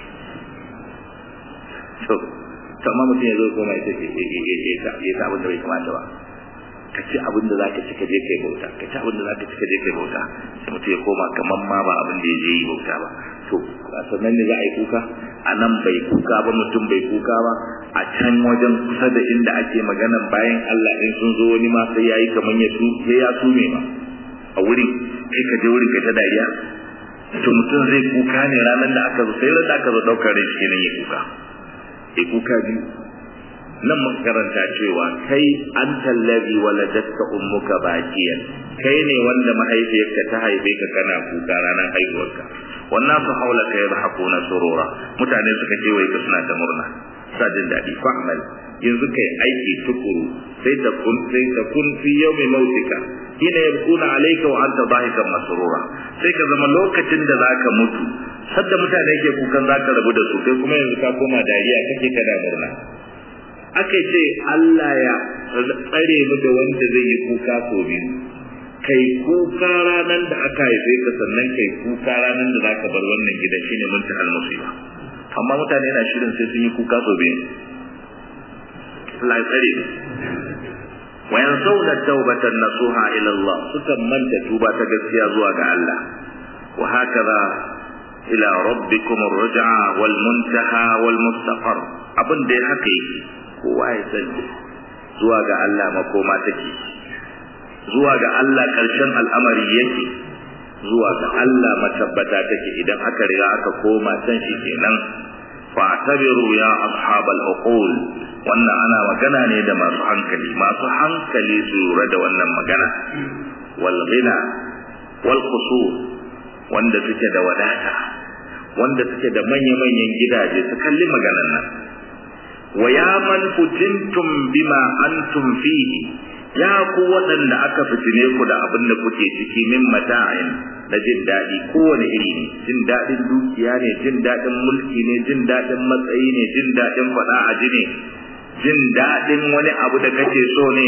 to to amma mutum ya zo koma ya ce ya ta abin da bai kamata ba ka ci abin da zaka ci ka je kai bauta ka ci abin da zaka ci ka je kai bauta sai mutum ya koma kaman ma ba abin da ya je yi bauta ba to a sannan ne za a yi kuka a nan bai kuka ba mutum bai kuka ba a can wajen kusa da inda ake maganan bayan Allah in sun zo wani ma sai yayi kaman ya su sai ya sume ma a wurin kai ka je wurin ka ta dariya to mutum zai kuka ne ranar da aka zo sai ran da aka zo daukar rai shi ne ya kuka ya kuka biyu nan muka karanta cewa kai an tallabi waladatka ummuka bakiyan kai ne wanda mahaifiyarka ta haife ka kana kuka ranar haihuwarka wannan su haula kai yadhakuna surura mutane suka ce wai ka suna ta murna sa jin daɗi fa'mal yanzu kai aiki tukuru sai ta kun sai ta kun fi yawmi mautika hina yabkuna alayka wa anta dhahikan masrura sai ka zama lokacin da zaka mutu sadda mutane ke kukan zaka rabu da su kai kuma yanzu ka koma dariya kake kada murna aka ce Allah ya tsare mu da wanda zai yi kuka so biyu kai kuka ranar da aka haife ka sannan kai kuka ranar da zaka bar wannan gidan shine muntahal musiba amma mutane na shirin sai sun yi kuka so biyu Allah ya tsare mu wa yansawna tawbatan nasuha ila Allah sukan manta tuba ta gaskiya zuwa ga Allah wa hakaza ila rabbikum ar-ruj'a wal muntaha wal mustaqar abin da haka yake kowa ya sani zuwa ga Allah makoma take zuwa ga Allah ƙarshen al'amari yake zuwa ga Allah matabbata take idan aka riga aka koma can shi kenan fa'tabiru ya ashabal uqul wannan ana magana ne da masu hankali masu hankali su lura da wannan magana wal ghina wal qusur wanda suke da wadata wanda suke da manya-manyan gidaje su kalli maganan nan wa ya man futintum bima antum fihi ya ku waɗanda aka fitine ku da abin da kuke ciki min mata'in na jin daɗi kowane iri ne jin daɗin dukiya ne jin daɗin mulki ne jin daɗin matsayi ne jin daɗin faɗa a ji ne jin daɗin wani abu da kake so ne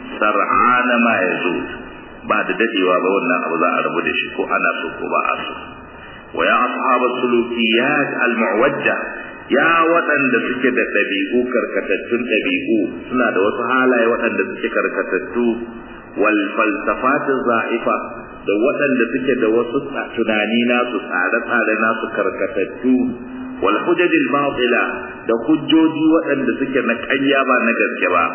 sar'ana ma ya zo ba da dadewa ba wannan abu za a rabu da shi ko ana so ko ba a so wa ya ashabas sulukiyat al-mu'wajja ya waɗanda suke da ɗabi'u karkatattun ɗabi'u suna da wasu halaye waɗanda suke karkatattu wal falsafatin za'ifa da waɗanda suke da wasu tunani nasu tsare-tsare nasu karkatattu wal hujajil batila da hujjoji waɗanda suke na ƙarya ba na gaske ba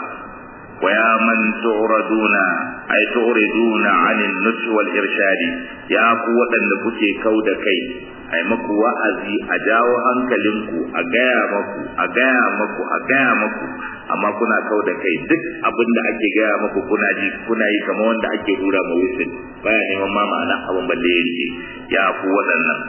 ويا من تعرضون أي تعرضون عن النصح والإرشاد يا قوة لكي كود كي أي مكو وأزي أجاو أنكلمكو أجايا مكو أجايا مكو أجايا مكو amma kuna kau da kai duk abin da ake gaya maku kuna ji kuna yi kamar wanda ake hura ma wusin baya neman ma ma'ana abin balle ya rike ya ku waɗannan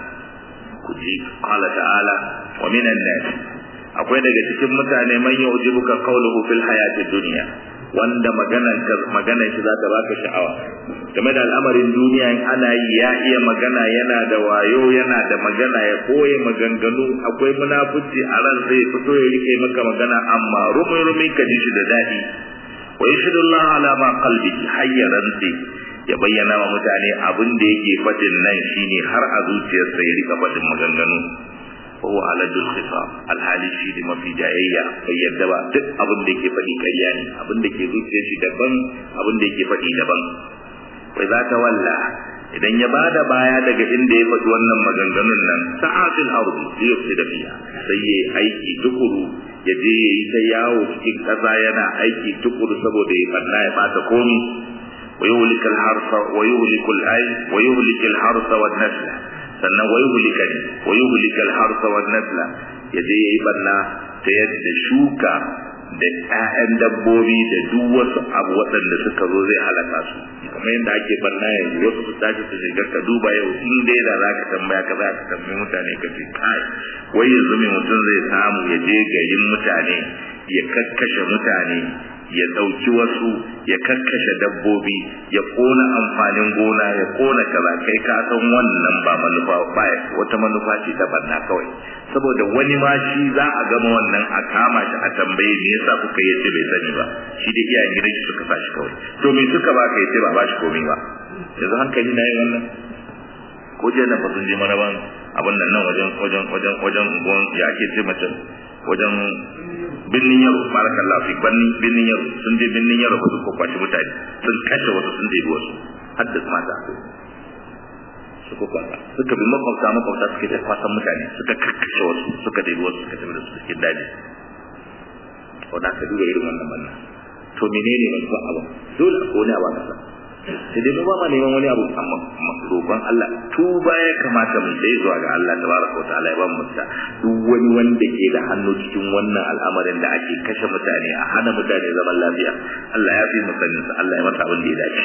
ku ji qala ta'ala wa minan nas akwai daga cikin mutane man yu'jibuka qawluhu fil hayatid dunya wanda maganar maganar shi za ta baka sha'awa game da al'amarin duniya in ana yi ya iya magana yana da wayo yana da magana ya koye maganganu akwai munafuci a ran sai fito ya rike maka magana amma rumi rumi ka ji shi da daɗi wa yashhadullahu ala ma qalbihi hayyaran sai ya bayyana wa mutane abin da yake fadin nan shine har a zuciyarsa ya rika fadin maganganu وهو على ذو الخصام الحالي shi da mafi jayayya bai yadda ba duk abin da yake faɗi ƙarya ne abin da ke zuciyar shi daban abin da yake faɗi daban wai za ta walla idan ya bada baya daga inda ya faɗi wannan maganganun nan sa'atul ardi yufsi da fiya sai yayi aiki tukuru ya je yayi ta yawo cikin ƙasa yana aiki tukuru saboda ya fanna ya bata komi wa yuhlika al-harsa wa yuhliku al-ay wa yuhlika al-harsa wan nasla sannan wa yuhlika wa yuhlika al-harsa wan nasla yaje yayi banna ta yadda shuka da ƴaƴan dabbobi da duk wasu abu waɗanda suka zo zai halaka su kamar yadda ake banna yanzu wasu su tashi su shiga ka duba yau in dai da za ka tambaya ka za ka tambayi mutane ka ce kai wai yanzu mai mutum zai samu ya je garin mutane ya kakkashe mutane ya ɗauki wasu ya kakkashe dabbobi ya ƙona amfanin gona ya ƙona kaza kai ka san wannan ba manufa ba wata manufa ce ta banna kawai saboda wani ma shi za a gama wannan a kama shi a tambaye me yasa kuka yace bai sani ba shi da iyayen gidan shi suka sashi kawai to me suka baka yace ba ba shi komai ba yanzu hankali na yin wannan ko je na sun je maraban abin nan nan wajen wajen wajen wajen gon ya ake ce mace wajen binnin yaro barakallah fi banni binnin yaro sun je binnin yaro ba su ko kwashi mutane sun kashe wasu sun debi wasu haddasa mata su ko kwasa suka bi makwabta makwabta suke ta kwasan mutane suka kakkashe wasu suka debi wasu suka tafi da su cikin daji wanda aka duba irin wannan banna to menene manufa abin dole a kone a ba kasa sai dai mu ba ma neman wani abu amma roƙon Allah tuba ya kamata mu sai zuwa ga Allah tabaraka wa ta'ala ya ba mu ta duk wani wanda ke da hannu cikin wannan al'amarin da ake kashe mutane a hana mutane zaman lafiya Allah ya fi mu sanin sa Allah ya mata abin da ya dace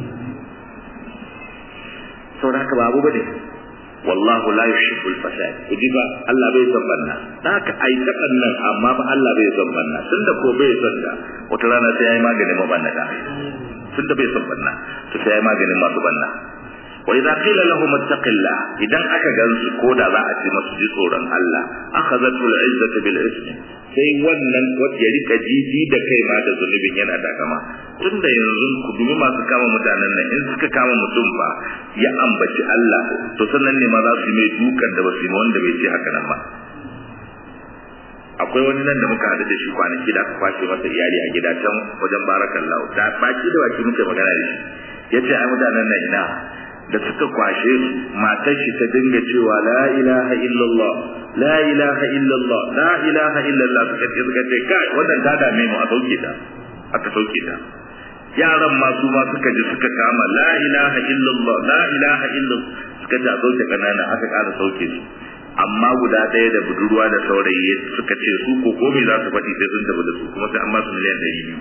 saboda haka babu bane wallahu la yuhibbul fasad kudi ba Allah bai son banna da haka ai ta nan amma ba Allah bai son banna tunda ko bai son da wata rana sai yayi maganin mabannata tunda bai son banna to sai yayi maganin masu banna wa idza qila lahum ittaqillah idan aka gansu ko da za a ce masu ji tsoron Allah akhadhatu al-izzatu bil ismi sai wannan ya rika jiji da kai ma da zunubin yana da kama tunda yanzu ku dumi masu kama mutanen nan in suka kama mutum ba ya ambaci Allah to sannan ne ma za su yi mai dukan da ba su yi wanda bai ce haka nan ba akwai wani nan da muka haɗu da shi kwanaki da aka kwashe masa iyali a gida can wajen barakallahu da baki da baki muke magana da shi ya ce ai mutanen nan ina da suka kwashe su matar shi ta dinga cewa la ilaha illallah la ilaha illallah la ilaha illallah suka ce suka ce kai wannan ta dame mu a sauke ta aka sauke ta yaran ma su ma suka ji suka kama la ilaha illallah la ilaha illallah suka ce a sauke kanana aka ƙara sauke su amma guda ɗaya da budurwa da saurayi suka ce su ko komai za su faɗi sai sun tafi da su kuma sai an ba su miliyan ɗari biyu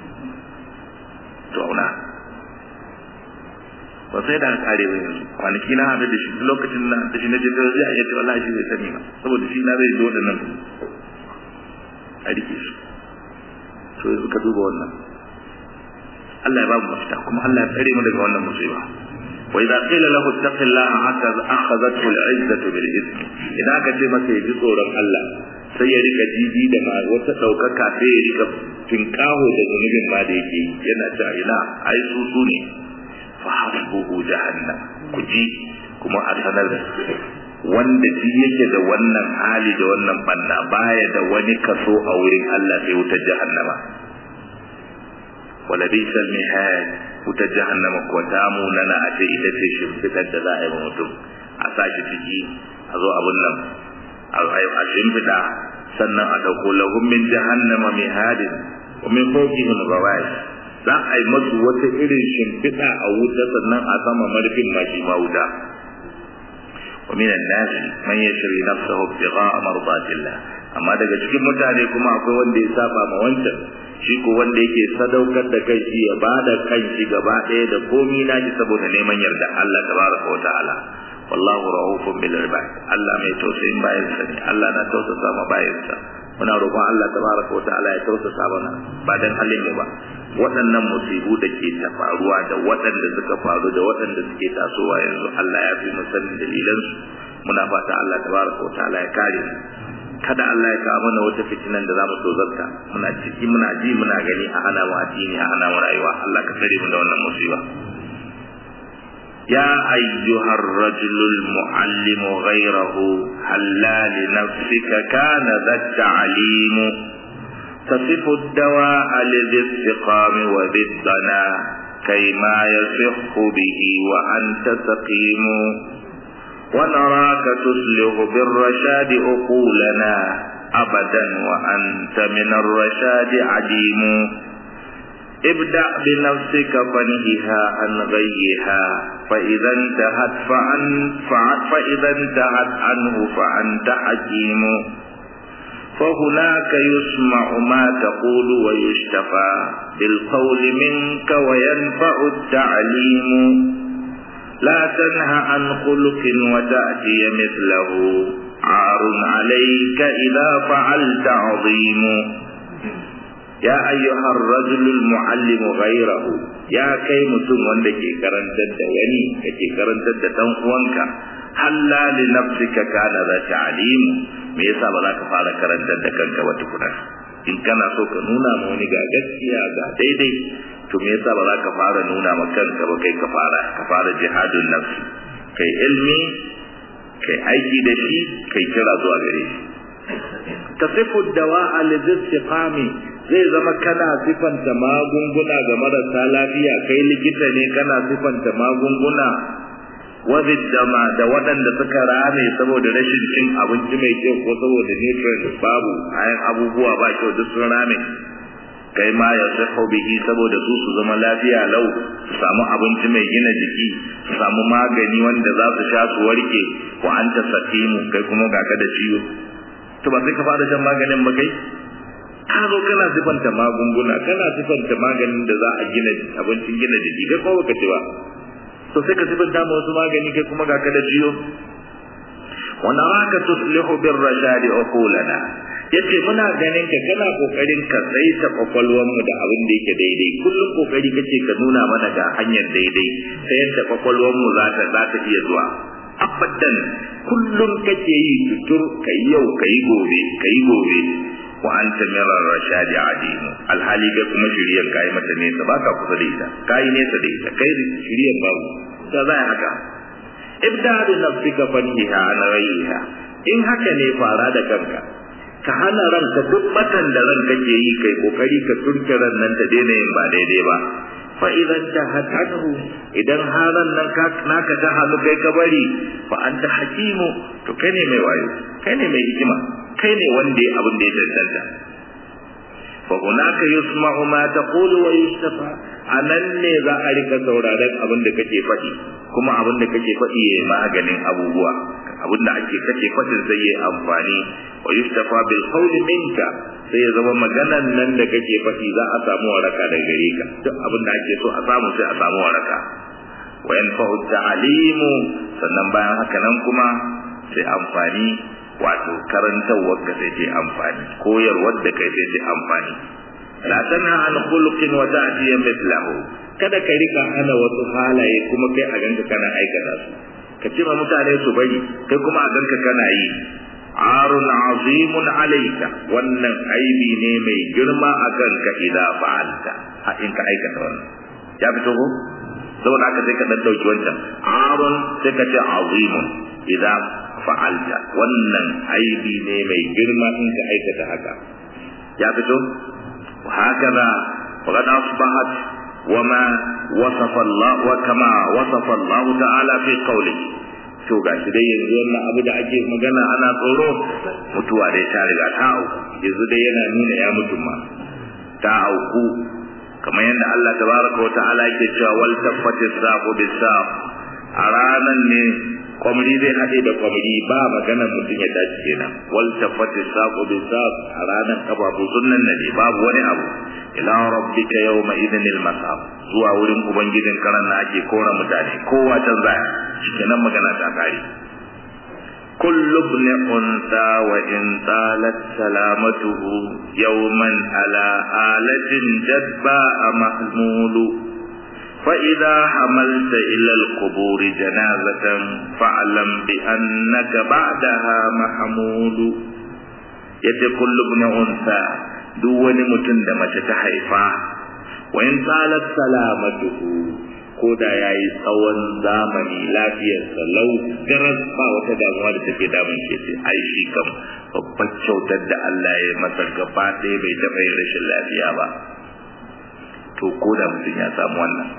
to auna ba sai da kare ba yanzu kwanaki na haɗu da shi lokacin na da shi na je zai a yace wallahi shi bai sani ba saboda shi na zai zo da nan a rike su to yanzu ka duba wannan Allah ya ba mu mafita kuma Allah ya tsare mu daga wannan musiba wa idza qila lahu ittaqillaha akhadhathu al-izzatu bil ismi idan aka ce masa ya ji tsoron Allah sai ya rika jiji da ma wata daukaka sai ya rika tinkaho da zunubin ma da yake yana ta ina ai su su ne fa hasbuhu jahannam ku ji kuma a sanar wanda ji yake da wannan hali da wannan banna baya da wani kaso a wurin Allah sai wutar jahannama wala bisal mihad wutar jahannama ko ta munana a ce ita ce shimfiɗar da za a yi wa mutum a sashi ciki a zo abun nan a shimfiɗa sannan a ɗauko lahum min jahannama mihadin wa min fawqihim ghawaish za a yi masu wata irin shimfiɗa a wuta sannan a sama marfin ma shi ma wuta wa minan nasi man yashri nafsahu ibtigha'a mardatillah amma daga cikin mutane kuma akwai wanda ya saba ma wancan shi ko wanda yake sadaukar da kai shi ya bada kan shi gaba ɗaya da komi nashi saboda neman yarda Allah tabaraka wa ta'ala wallahu rahufun bil ibad Allah mai tausayin bayansa ne Allah na tausasa ma bayansa muna roƙon Allah tabaraka wa ta'ala ya tausasa mana ba dan halin mu ba waɗannan musibu da ke ta faruwa da waɗanda suka faru da waɗanda suke tasowa yanzu Allah ya fi mu sanin dalilan su muna fata Allah tabaraka wa ta'ala ya kare mu kada Allah ya kawo mana wata fitinan da zamu tozarta muna ciki muna ji muna gani a hana mu addini a hana mu rayuwa Allah ka tsare mu da wannan musiba يا أيها الرجل المعلم غيره هلا لنفسك كان ذا التعليم تصف الدواء لذي السقام وذي الضنا كيما يصح به وأنت سقيم ونراك تسلغ بالرشاد أقولنا أبدا وأنت من الرشاد عديم ابدأ بنفسك فانهها عن غيها فإذا انتهت فعن فإذا انتهت عنه فأنت حكيم فهناك يسمع ما تقول ويشتفى بالقول منك وينفع التعليم لا تنه عن خلق وتأتي مثله عار عليك إذا فعلت عظيم يا أيها الرجل المعلم غيره يا كي متم وندك كرنتد وني كي كرنتد تنقوانك هلا لنفسك كان ذا تعليم me yasa ba za ka fara karantar da kanka ba tukuna in kana so ka nuna ma wani ga gaskiya ga daidai to me yasa ba za ka fara nuna ma kanka ba kai ka fara ka fara jihadun nafsi kai ilmi kai aiki da shi kai kira zuwa gare shi tasifu dawa'a lizistiqami zai zama kana sifanta magunguna ga marasa lafiya kai likita ne kana sifanta magunguna dama da waɗanda suka rame saboda rashin cin abinci mai kyau ko saboda nutrients babu ayan abubuwa ba kyau duk sun rame kai ma ya sahu bihi saboda su su zama lafiya lau su samu abinci mai gina jiki su samu magani wanda za su sha su warke wa anta sakimu kai kuma ga ka da ciwo to ba sai ka fara shan maganin ba kai ka zo kana sifanta magunguna kana sifanta maganin da za a gina abincin gina jiki kai ko baka ci ba to sai ka sifanta ma wasu magani kai kuma ga ka da ciwo wa naraka tuslihu bir rashad uqulana yace muna ganin ka kana kokarin ka saita kwakwalwar mu da abin da yake daidai kullum kokari kace ka nuna mana ga hanyar daidai ta yadda kwakwalwar mu za ta za ta iya zuwa abadan kullum kake yi tutur kai yau kai gobe kai gobe wa anta min ar-rashadi adim alhali kai kuma shiriyan kai mata nesa baka kusa da ita kai nesa da ita kai shiriyan babu ta zai haka ibda bi nafsika fanhiha an ghayha in haka ne fara da kanka ka hana ranka duk batan da ran kake yi kai kokari ka turke ran nan ta daina yin ba daidai ba fa idan ta hatanhu idan haran nan ka naka ta halu kai ka bari fa anta hakimu to kai ne mai wayo kai ne mai hikima kai ne wanda ya abin da ya cancanta fa hunaka yusma'u ma taqulu wa yustafa anan ne za a rika sauraron abin da kake faɗi kuma abin da kake faɗi yayi maganin abubuwa abin da ake kake faɗin sai yayi amfani wa yustafa bil qawli minka sai ya zama maganan nan da kake faɗi za a samu waraka daga gare ka duk abin da ake so a samu sai a samu waraka wa yanfa'u ta'alimu sannan bayan haka nan kuma sai amfani wato karantarwar ka sai ce amfani koyarwar da kai sai ce amfani la tana an khuluqin wa ta'tiya mithlahu kada ka rika hana wasu halaye kuma kai a ganka kana aikata su ka ce ma mutane su bari kai kuma a ganka kana yi arun azimun alayka wannan aibi ne mai girma a kanka idan fa'alta a in ka aikata wannan ya fito ko saboda haka sai ka dan dauki wancan arun sai ka ce azimun idan fa'alta wannan aibi ne mai girma in ka aikata haka ya fito hakaza faqad asbahat wama wasafa Allah wa kama wasafa Allah ta'ala fi qawlihi to gashi dai yanzu wannan abu da ake magana ana tsoro mutuwa dai ta riga ta auku yanzu dai yana nuna ya mutu ma ta auku kamar yadda Allah tabaraka wa ta'ala yake cewa wal taffati saqu bisaq a ranan ne kwamri zai haɗe da kwamri ba magana mutum ya tashi kenan wal tafati saqu bi saq a ranar kafafu sunnan ne babu wani abu ila rabbika yawma idhin al masab zuwa wurin ubangijin karan na ake kora mutane kowa can zaya shikenan magana ta kare kullu ibn unsa wa in talat salamatuhu yawman ala alatin jadba mahmulu فإذا حملت إلى القبور جنازة فاعلم بأنك بعدها محمول يد كل ابن أنثى دون متن دمت تحيفا وإن طالت سلامته koda ya yi tsawon zamani lafiyarsa lau garas ba wata damuwa da take damun ke ce ai shi kam babbar kyautar da Allah ya masa gaba ɗaya bai taɓa yin rashin lafiya ba to ko da mutum ya samu wannan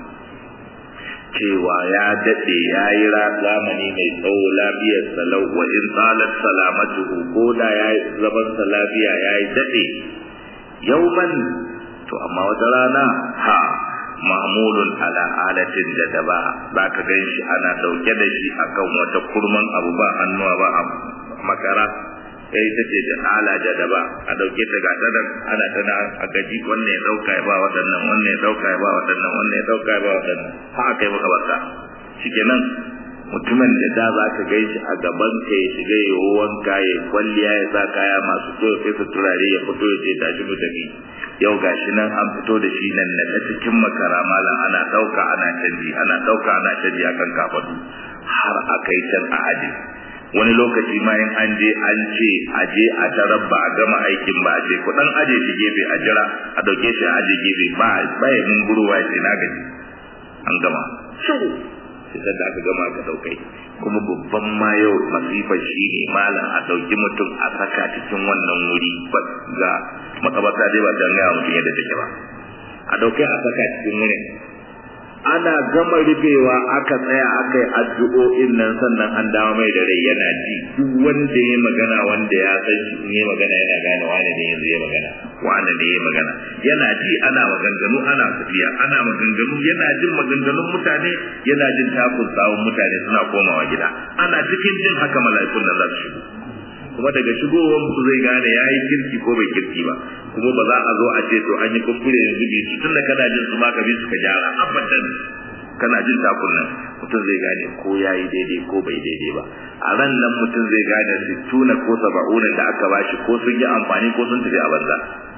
cewa ya daɗe ya yi zamani mai tsawo lafiyar salau wa in tsalat salamatuhu ko da ya yi zamansa lafiya ya yi daɗe yauman to amma wata rana ha mahmulun ala alatin da daba za ka gan shi ana ɗauke da shi akan wata kurman abu ba hannuwa ba a makara sai ta ce da ala da daba a ɗauke ta ga tsadan ana tana a gaji wannan ya ɗauka ya ba waɗannan wannan ya ɗauka ya ba waɗannan wannan ya ɗauka ya ba waɗannan har aka yi maka barka shikenan mutumin da da za ka gaishe a gaban ka ya shiga ya wanka ya kwalliya ya sa kaya masu so sai su turare ya fito ya ce tashi mu tafi yau gashi nan an fito da shi nan na cikin makara malam ana dauka ana canji ana dauka ana canji akan kafadu har aka yi can a aji wani lokaci ma in an je an ce a je a tarar ba a gama aikin ba a ce ku dan aje shi gefe a jira a dauke shi a aje gefe ba ba ya mun guruwa ya ce na gaji an gama sai da aka gama aka daukai kuma babban ma yau masifa shi ne malam a dauki mutum a saka cikin wannan wuri ba ga makabata dai ba dan gaya mutum yadda take ba a daukai a saka cikin wurin ana gama rufewa aka tsaya aka yi addu'o'in nan sannan an dawo mai da rai yana ji duk wanda ya magana wanda ya san shi in ya magana yana gane wane ne yanzu ya magana wane ne ya magana yana ji ana maganganu ana tafiya ana maganganu yana jin maganganun mutane yana jin takun tsawon mutane suna komawa gida ana cikin jin haka mala'ikun nan za su shigo kuma daga shigowar su zai gane ya yi kirki ko bai kirki ba kuma ba za a zo a ce to an yi kuskure yanzu bi su tun da kana jin su ma ka bi su ka gyara abadan kana jin takun nan mutum zai gane ko ya yi daidai ko bai daidai ba a ran nan mutum zai gane sittuna ko saba'una da aka bashi ko sun yi amfani ko sun tafi a banza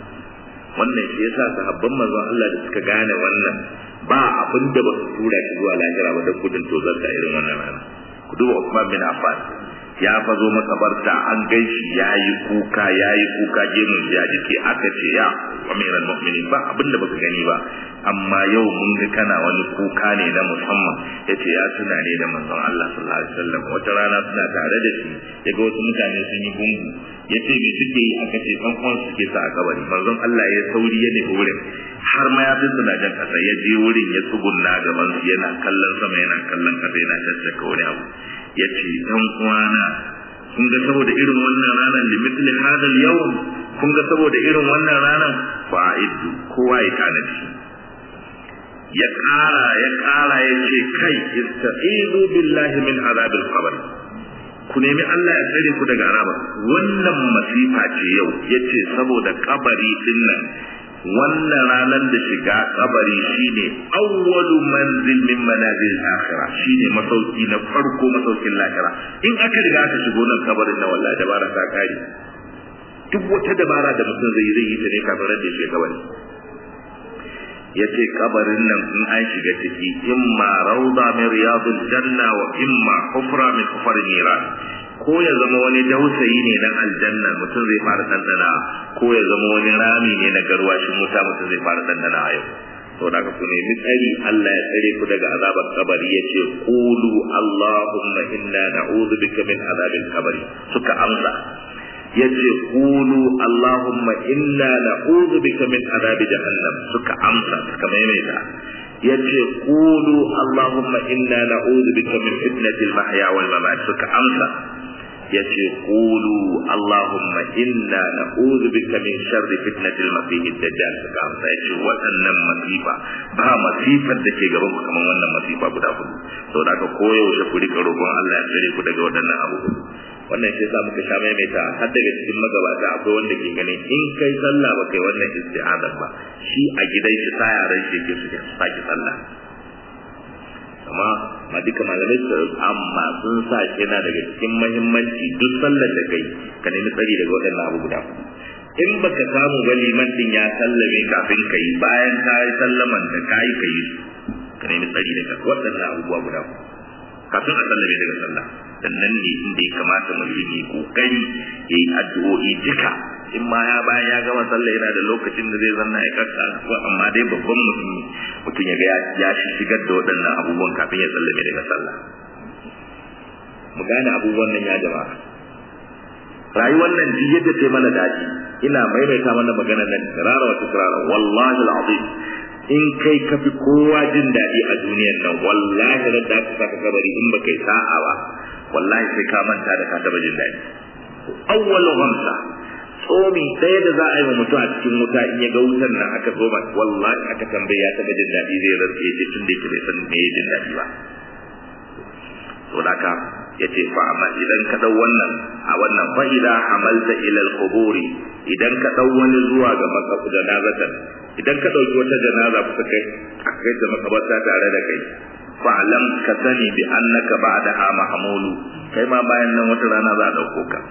wannan shi yasa sahabban manzon Allah da suka gane wannan ba abin da ba su tura shi zuwa lahira ba don gudun tozarta irin wannan rana ku duba Uthman bin Affan ya fazo makabarta an gaishi ya yi kuka ya yi kuka gemun ya jike aka ce ya amiran mu'minin ba abin da baka gani ba amma yau mun ga kana wani kuka ne na musamman yace ya tuna ne da manzon Allah sallallahu alaihi wasallam wata rana suna tare da shi yaga wasu mutane sun yi gungu yace me suke yi aka ce dan uwan suke sa a kabari manzon Allah ya sauri ya nufi wurin har ma ya fi na jan kasa ya je wurin ya tsugunna gaban su yana kallon sama yana kallon kasa yana tattaka wani abu ya ce ɗan uwana kun ga saboda irin wannan ranar limitin hadal yawan kun ga saboda irin wannan ranar fa'iddu kowa ya tanadi ya ƙara ya ƙara ya ce kai ista'idu billahi min azabil qabr ku nemi Allah ya tsare ku daga azaba wannan masifa ce yau yace saboda kabari din nan wannan ranar da shiga kabari shine awwalu manzil min manazil akhirah shine masauki na farko masaukin lahira in aka riga aka shigo nan kabarin na wallahi dabara ta kare duk wata dabara da mutum zai yi zai yi ta ne kafin da shi kabari yace kabarin nan in an shiga ciki imma rawda min riyadil janna wa imma hufra min hufar niran ko ya zama wani dausayi ne na aljanna mutum zai fara dandana ko ya zama wani rami ne na garwashin wuta mutum zai fara dandana a yau to da ku nemi tsari Allah ya tsare ku daga azabar kabari yace qulu allahumma inna na'udhu bika min azabil kabari suka amsa yace qulu allahumma inna na'udhu bika min azabi jahannam suka amsa suka maimaita yace qulu allahumma inna na'udhu bika min fitnatil mahya wal mamat suka amsa yace qulu allahumma inna na'udhu bika min sharri fitnatil masih dajjal suka amsa yace waɗannan masifa ba masifar da ke gaban ku kamar wannan masifa guda hudu saboda haka koyaushe ku rika roƙon Allah ya tsare ku daga waɗannan abubuwa wannan shi yasa muka sha maimaita har daga cikin magabata akwai wanda ke ganin in kai sallah ba kai wannan isti'aza ba shi a gidan shi sa yaran shi ke su saki sallah amma ma duka malamai su amma sun sa yana daga cikin muhimmanci duk sallar da kai ka nemi tsari daga waɗannan abu guda in baka samu ba liman din ya sallame kafin ka yi bayan ka yi sallaman da ka yi ka yi ka nemi tsari daga waɗannan abubuwa guda kafin a sallame daga sallah sannan ne inda ya kamata mutum ya kokari ya yi addu'o'i duka in ma ya bayan ya gama sallah yana da lokacin da zai zanna ya karka ko amma dai babban mutum mutum ya ga ya shigar da waɗannan abubuwan kafin ya sallame daga sallah mu gane abubuwan nan ya jama'a rayuwar nan duk yadda ta mana daɗi ina maimaita mana maganar nan rara wata rara wallahi al'azim in kai ka fi kowa jin daɗi a duniyar nan wallahi da da ka saka kabari in ba kai sa'a ba wallahi sai ka manta da ka taɓa jin daɗi awwalu ghamsa tsomi ɗaya da za a yi wa mutum a cikin wuta in ya ga wutan nan aka zo wallahi aka tambaye ya taɓa jin daɗi zai rantsa ya ce tun da yake bai san me jin daɗi ba to haka ya ce fa amma idan ka ɗau wannan a wannan fa idan hamalta ila al-quburi idan ka ɗau wani zuwa ga makafu janazatan idan ka ɗauki wata janaza kuka kai aka kai ta makabarta tare da kai fa'lam ka sani bi annaka ba'daha mahmulu kai ma bayan nan wata rana za a dauko ka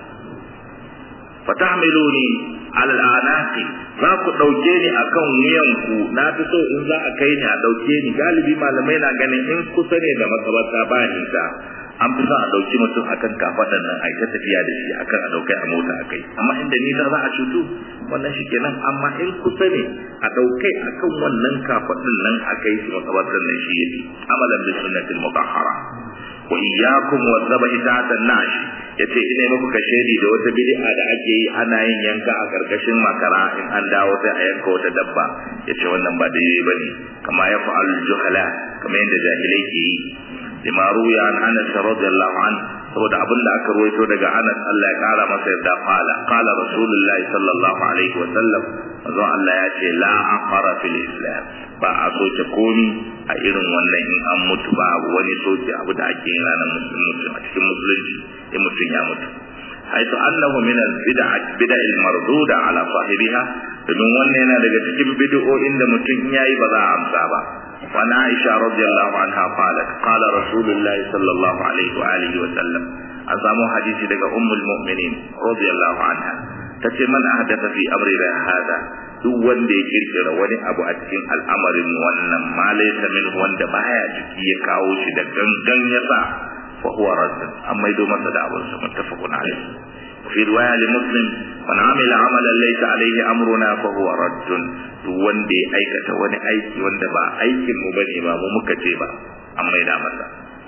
fatahmiluni ala al'anaqi za ku dauke ni akan wuyanku na fi so in za a kai ni a dauke ni galibi malamai na ganin in kusa ne da makabarta ba nisa an fi son a dauki mutum akan kafadan nan ai ta tafiya da shi akan a daukai a mota akai amma inda nisa za a cutu wannan shi kenan amma in kusa ne a daukai akan wannan kafadin nan akai shi makabartan nan shi yake amalan bi sunnatil mutahhara wa iyyakum wa dhabahi ta'ata nash yace ina muku kashedi da wata bid'a da ake yi ana yin yanka a karkashin makara in an dawo sai a yanka wata dabba yace wannan ba daidai bane kama ya fa'al juhala kamar yadda jahilai ke yi lima ruya an Anas radiyallahu an saboda abin da aka ruwaito daga Anas Allah ya kara masa yadda qala qala rasulullahi sallallahu alaihi wa sallam manzon Allah ya ce la aqara fil islam ba a soke komi a irin wannan in an mutu ba wani soke abu da ake yin ranar musulunci a cikin musulunci in mutum ya mutu haitu annahu min al-bid'a bid'a al-marduda ala sahibiha domin wannan yana daga cikin bid'o'in da mutum yayi ba za a amsa ba وعن عائشة رضي الله عنها قالت قال رسول الله صلى الله عليه وآله وسلم أزامو حديثي لك أم المؤمنين رضي الله عنها tace man ahdatha fi amrina hada duk wanda ya kirkira wani abu a cikin al'amarin wannan ma laysa min wanda baya ciki ya kawo shi da gangan ya sa fa huwa radd amma ido masa da abun sa muttafaqun alayhi fi riwaya li muslim man amila amalan laysa alayhi amruna fa huwa radd duk wanda ya aikata wani aiki wanda ba aikin mu bane ba mu muka ce ba an maida masa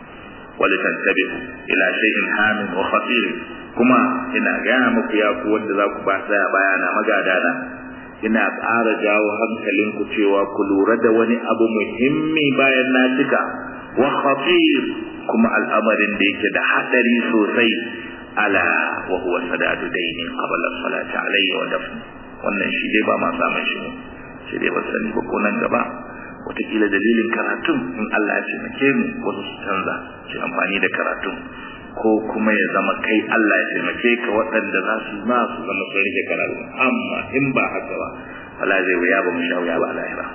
ولتنتبهوا إلى شيء هام وخطير kuma ina gaya muku ya ku wanda za ku ba tsaya bayana magadana ina ƙara jawo hankalinku cewa ku lura da wani abu muhimmi bayan na cika wa khatir kuma al'amarin da yake da hadari sosai ala wa huwa sadadu daini qabla salati alayhi wa dafn wannan shi dai ba ma samun shi ne shi dai ba sani ba ko nan gaba wataƙila dalilin karatun in Allah ya taimake mu wasu su canza su amfani da karatun ko kuma ya zama kai Allah ya taimake ka waɗanda za su ma su zama sun rike karatu amma in ba haka ba Allah zai wuya ba mu sha wuya ba lahira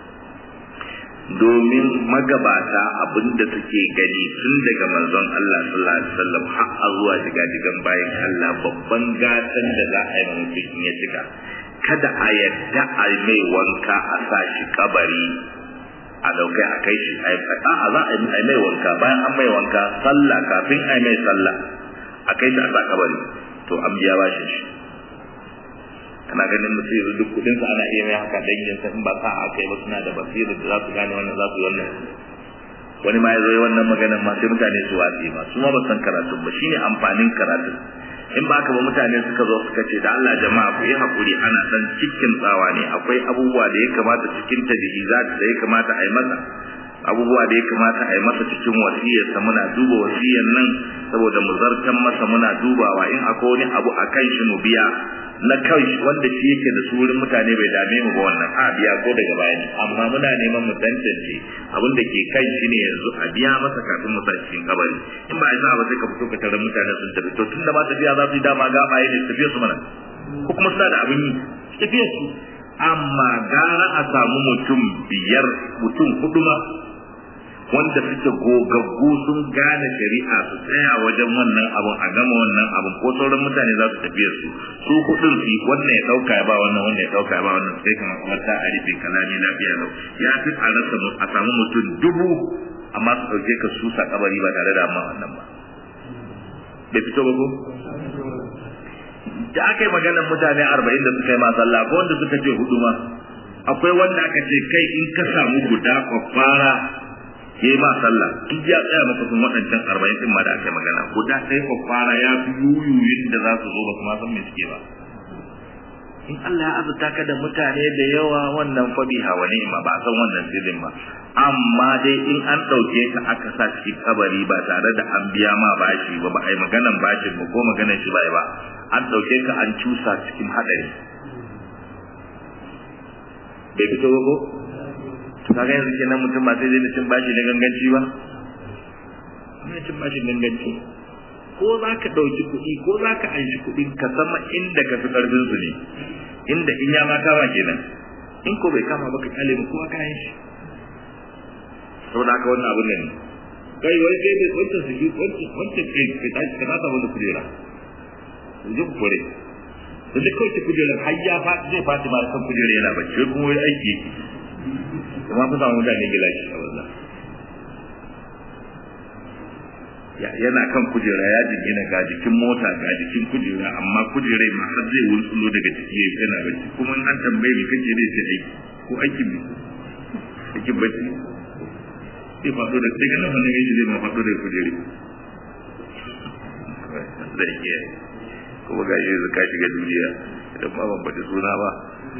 domin magabata abinda suke gani tun daga manzon Allah sallallahu alaihi wasallam har a zuwa shiga digan bayan Allah babban gatan da za a yi mutum in ya cika kada a yadda a mai wanka a sa shi kabari a daukai a kai shi a za a yi mai wanka bayan an mai wanka sallah kafin a yi mai sallah a kai shi a sa kabari to an biya bashin shi kana ganin mutum yanzu duk kudin sa ana iya mai haka dangin sa in ba sa a kai ba suna da basira da za su gane wannan za su wannan wani ma ya zo wannan maganar ma sai mutane su watsi ba su ma ba san karatu ba shine amfanin karatu in ba ka ba mutane suka zo suka ce da Allah jama'a ku yi hakuri ana dan cikin tsawa ne akwai abubuwa da ya kamata cikin tajhizat da ya kamata a yi masa abubuwa da ya kamata a yi masa cikin wasiyarsa muna duba wasiyar nan saboda mu zartan masa muna dubawa in akwai wani abu a kan shi mu biya na kai wanda shi yake da surin mutane bai dame mu ba wannan a biya ko daga baya ne amma muna neman mu tantance abin da ke kai shi ne yanzu a biya masa kafin mu sa cikin kabari in ba a ba sai ka fito ka tarar mutane sun tafi to tunda ba tafiya za su yi dama ga baye ne tafiya su mana ko kuma suna da abin yi tafiya su amma gara a samu mutum biyar mutum hudu ma wanda suke gogaggu sun gane shari'a su tsaya wajen wannan abun a gama wannan abun ko sauran mutane za su tafiya su su hudun su wannan ya dauka ya ba wannan wannan ya dauka ya ba wannan sai kuma kuma ta a rufe kalami lafiya lau ya fi a rasa a samu mutum dubu amma su dauke ka su sa kabari ba tare da amma wannan ba bai fito ba ko da aka yi maganar mutane arba'in da suka yi ma sallah ko wanda suka ce hudu ma akwai wanda aka ce kai in ka samu guda kwakwara ya ma sallah in ya tsaya maka sun waɗancan arba'in ɗin ma da aka magana guda ɗaya ko fara ya fi yuyuyin da za su zo ba su ma san me suke ba in Allah ya azurta ka da mutane da yawa wannan fa biha wa ni'ma ba san wannan sirrin ba amma dai in an ɗauke ka aka sa shi kabari ba tare da an biya ma bashi ba ba ai maganan bashin ba ko maganan shi ba ba an dauke ka an cusa cikin hadari bai fito ba ko to kaga yanzu kenan mutum ba sai zai cin bashi na ganganci ba ana cin bashi ganganci ko za ka ɗauki kuɗi ko za ka anshi kuɗi ka sama inda ka fi ƙarfin su ne inda in ya ma kama kenan in ko bai kama ba ka kyale mu kowa kayan shi saboda haka wannan abun ne kai wai kai bai wancan su wancan wancan kai ka tashi ka nasa wani kujera ku je ku kore da duk kawai kujera har ya faɗi zai faɗi ma kan kujera yana bacci wai kuma wai aiki yake kuma fa samu mutane gilashi a wannan yana kan kujera ya jingina ga jikin mota ga jikin kujera amma kujera ma har zai wurtsulo daga ciki yayi yana bacci kuma an tambaye me kake zai ce aiki ko aikin me aikin bacci sai faɗo da daga nan wannan yaji zai ma faɗo da kujere zai iya kuma ga shi ka shiga duniya idan ma ban faɗi suna ba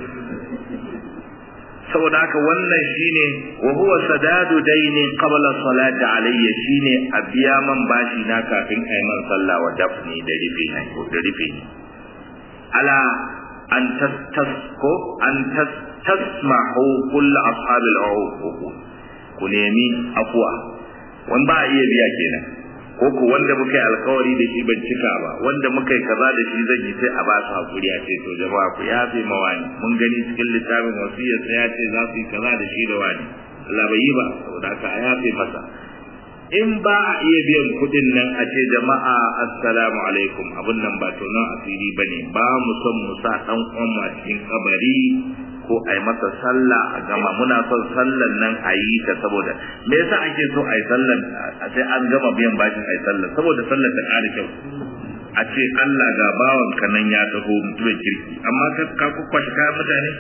saboda haka wannan shine wa huwa sadadu daini qabla salati alayya shine a biya man bashi na kafin ayi man sallah wa dafni da rufe na ko da rufe ni ala an tastasko an tasmahu kull ashabil uquq ku nemi afwa wan ba iya biya kenan ko ku wanda muka yi alkawari da shi ban cika ba wanda muka yi kaza da shi zan yi sai a ba su hakuri a ce to jama'a ku yafe mawani mun gani cikin littafin wasiyar sai ya ce za su yi kaza da shi da wani Allah bai yi ba saboda haka a yafe masa in ba a iya biyan kuɗin nan a ce jama'a assalamu alaikum abin nan ba to nan asiri bane ba mu son mu sa dan uwan mu a cikin kabari ko a yi masa sallah a gama muna son sallan nan a yi ta saboda me yasa ake so a yi sallan sai an gama biyan bashin a yi sallan saboda sallan ta ƙara kyau a ce Allah ga bawan ka nan ya taho mutumin kirki amma ka ka kwakwashe kayan mutane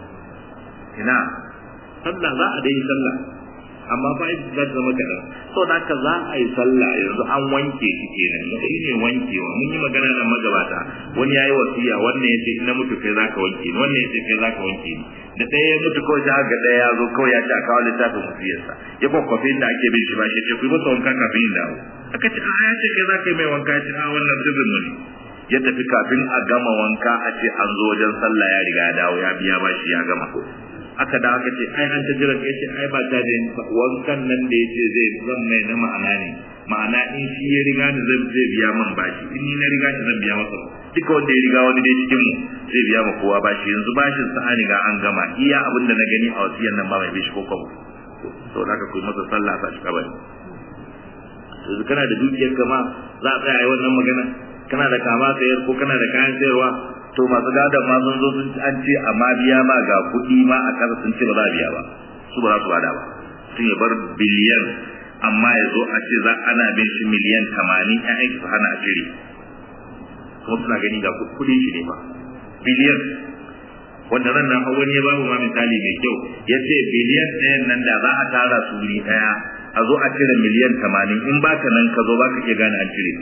ina sallah za a dai sallah amma fa ita za ta zama kaɗan so da haka za a yi sallah yanzu an wanke shi kenan shi ne wankewa mun yi magana da magabata wani ya yi wasiya wannan ya ce ina mutu kai za ka wanke ni wannan ya ce kai za ka wanke ni da ɗaya ya mutu kawai ta ga ɗaya ya zo kawai ya ce a kawo littafin wasiyarsa ya kwakwafe inda ake bin shi ba shi ce ku yi masa wanka kafin yin dawo aka ce a ya ce kai za ka yi mai wanka ya ce a wannan sirrin mu ne ya tafi kafin a gama wanka a ce an zo wajen sallah ya riga ya dawo ya biya ba shi ya gama aka da aka ce ai an ta jira kai ce ai ba ta da wankan nan da yace zai zan mai na ma'ana ne ma'ana in shi ya riga ni zan zai biya man bashi in ni na riga shi zan biya masa duka wanda ya riga wani dai cikin mu zai biya ma kowa bashi yanzu bashin sa an riga an gama iya abin da na gani a wasiyan nan ba mai bishi ko kwabo to da ka kuyi masa sallah sa shi kabari yanzu kana da dukiyar kama za a tsaya yi wannan magana kana da kama sayar ko kana da kayan sayarwa to masu gadon ma sun zo sun an ce amma biya ma ga kuɗi ma a kasa sun ce ba za a biya ba su ba za su bada ba sun ya bar biliyan amma ya zo a ce za ana bin shi miliyan tamanin ƴaƴan su hana a cire kuma suna gani ga kuɗin shi ne ba biliyan wanda ran nan wani ya babu ma misali mai kyau ya ce biliyan ɗayan nan da za a tara su wuri ɗaya a zo a cire miliyan tamanin in baka nan ka zo baka iya gane an cire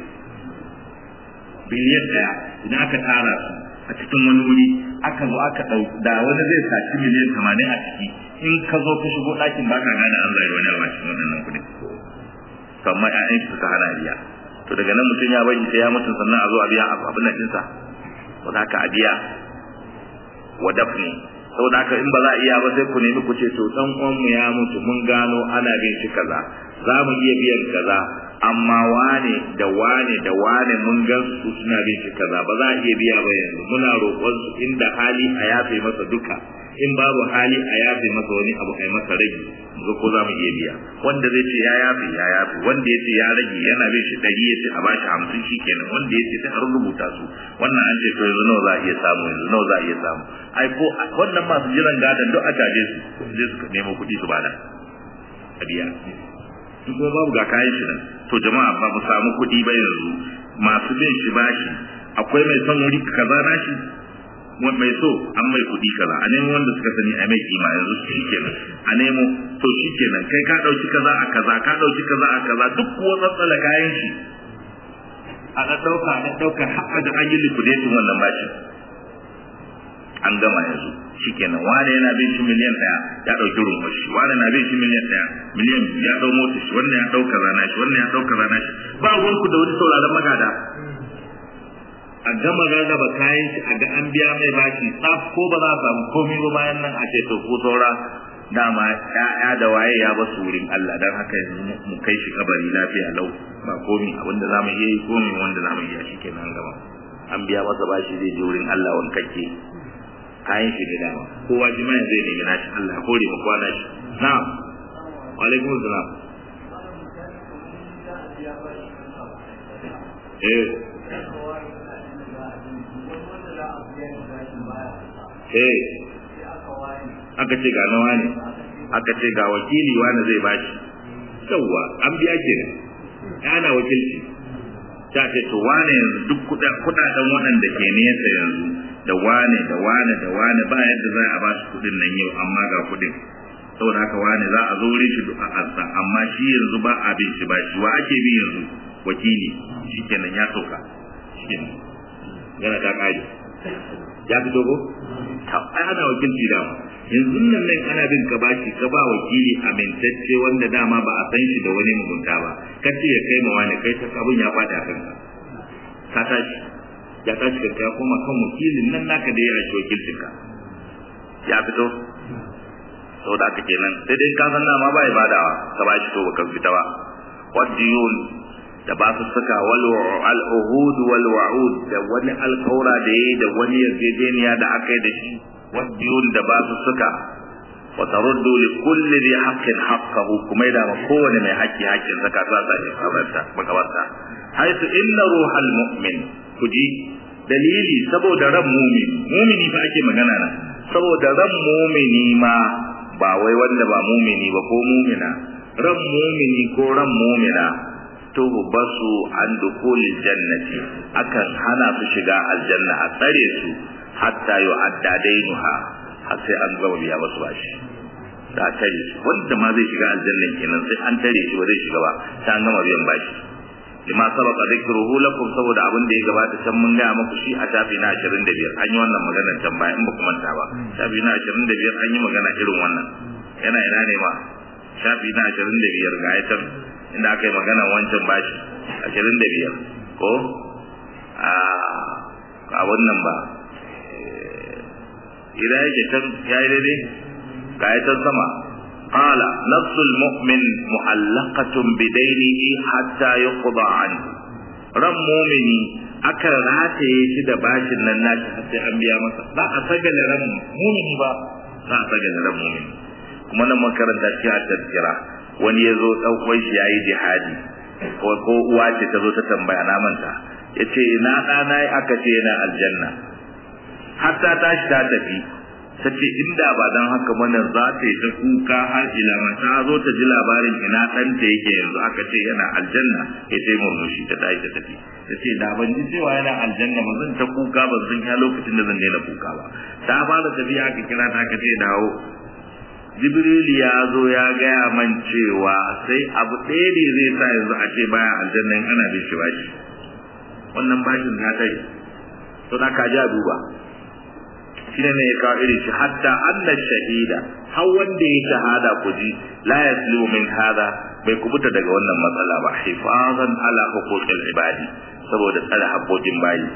biliyan ɗaya idan aka tara su a cikin wani wuri aka zo aka ɗau da wani zai saci miliyan tamanin a ciki in ka zo ka shigo ɗakin baka gane an zai wani a cikin waɗannan kuɗin to amma ƴaƴan shi suka hana biya to daga nan mutum ya bari sai ya mutu sannan a zo a biya abin nan ɗinsa ko da haka a biya wa dafni saboda haka in ba za a iya ba sai ku nemi ku ce to dan uwan mu ya mutu mun gano ana bin shi kaza za mu iya biyan kaza amma wane da wane da wane mun gan su suna bin shi kaza ba za a iya biya ba yanzu muna roƙon su inda hali a yafe masa duka in babu hali a yafe masa wani abu a yi masa rage ga ko za mu iya biya wanda zai ce ya yafe ya yafe wanda ya ce ya rage yana bin shi ɗari ya ce a bashi hamsin shi kenan wanda ya ce sai a rubuta su wannan an ce to yanzu nawa za a iya samu yanzu nawa za a iya samu ai ko wannan masu jiran gadon duk a caje su je su nemo kuɗi su bada a biya in kuma babu ga kayan shi nan to jama'a ba mu samu kuɗi ba yanzu masu bin shi bashi akwai mai son wuri kaza na shi mai so an mai kuɗi kaza a nemo wanda suka sani a mai kima yanzu shi kenan a nemo to shi kenan kai ka ɗauki kaza a kaza ka ɗauki kaza a kaza duk kuwa tsatsala kayan shi a ɗaɗɗauka a ɗaɗɗauka har da an yi liquidating wannan bashin an gama yanzu shikenan wane yana bin shi miliyan daya ya dauki rumfa shi wane na bin shi miliyan daya miliyan biyu ya dau mota shi wannan ya dauka rana shi wannan ya dauka rana shi ba ruwan ku da wani sauraron magada a gama rarraba kayan shi a ga an biya mai bashi tsaf ko ba za a samu komai ba bayan nan a ce to ko saura dama ya'ya da waye ya basu wurin Allah dan haka yanzu mu kai shi kabari lafiya lau ba komi abinda zamu iya yi komi wanda zamu iya shi kenan gaba an biya masa bashi zai je wurin Allah wankake kayan shi da dama kowa jima'a zai nemi nashi Allah kore mu kwana shi na'am wa alaikum salam eh eh aka ce ga nawa ne aka ce ga wakili wani zai bashi yawwa an biya ke ana wakilci ta ce to wane yanzu duk kudaden waɗanda ke nesa yanzu da wane da wane da wane ba yadda za a ba su kudin nan yau amma ga kudin saboda haka wane za a zo wurin shi duk a ansa amma shi yanzu ba a bin shi ba shi wa ake bi yanzu wakili shikenan ya sauka shikenan yana ta kare ya fito ko ta ai ana wakilci da yanzu nan nan ana bin ka bashi ka ba wakili amintacce wanda dama ba a san shi da wani mugunta ba ka ce ya kai ma wani kai ta abin ya fada kanka ka tashi ya tashi ka kai kuma kan wakilin nan naka da ya shi wakilcin ka ya fito saboda haka kenan sai dai ka san dama ba ya badawa ka ba shi to baka fita ba wadiyun da ba su saka wal al-uhud wal wa'ud da wani alƙawra da yayi da wani yarjejeniya da aka yi da shi wadiyun da ba su suka wa taruddu li kulli dhi haqqin haqqahu kuma da ma kowane mai haƙƙi haƙƙin zaka za ta yi kabarta makabarta haitu inna ruhal mu'min kuji dalili saboda ran mu'min mu'mini fa ake magana nan saboda ran mu'mini ma ba wai wanda ba mu'mini ba ko mu'mina ran mu'mini ko ran mu'mina basu an dukulil jannati akan hana su shiga aljanna a tsare su hatta yu'adda dainuha har sai an gama biya basu bashi da tare shi wanda ma zai shiga aljanna kenan sai an tare shi ba zai shiga ba sai an gama biyan bashi lima sabaqa dhikruhu lakum saboda abin da ya gabata can mun ga muku shi a tafi na 25 an yi wannan magana can baya in ba ku manta ba tafi na 25 an yi magana irin wannan yana ina ne ma shafi na 25 ga ayatan inda aka yi magana wancan bashi 25 ko a wannan ba idan yake can ya yi daidai ga ya can sama qala nafsul mu'min mu'allaqatun bidainihi hatta yuqda anhu ran mu'mini aka rataye shi da bashin nan nashi har sai an biya masa ba a sagale ran mu'mini ba za a sagale ran mu'mini kuma nan makaranta shi a tazkira wani ya zo ɗaukar shi ya yi jihadi ko uwa ce ta zo ta tambaya na manta ya ce ina ɗana aka ce yana aljanna har ta tashi ta tafi ta ce inda ba don haka mana za ta yi ta kuka har ilama ta zo ta ji labarin ina ɗanta yake yanzu aka ce yana aljanna ya sai murmushi ta tashi ta tafi ta ce da ban ji cewa yana aljanna ba zan ta kuka ba zan ya lokacin da zan daina kuka ba ta fara tafiya aka kira ta aka ce dawo jibril ya zo ya gaya man cewa sai abu ɗaya ne zai sa yanzu a ce baya aljanna in ana bin shi bashi wannan bashin ta tare to da ka ji a duba shine ne ya kawo irin shi hatta anna shahida har wanda ya shahada ku ji la yaslimu min hada bai kubuta daga wannan matsala ba hifazan ala huquqil ibadi saboda tsare haƙoƙin bayi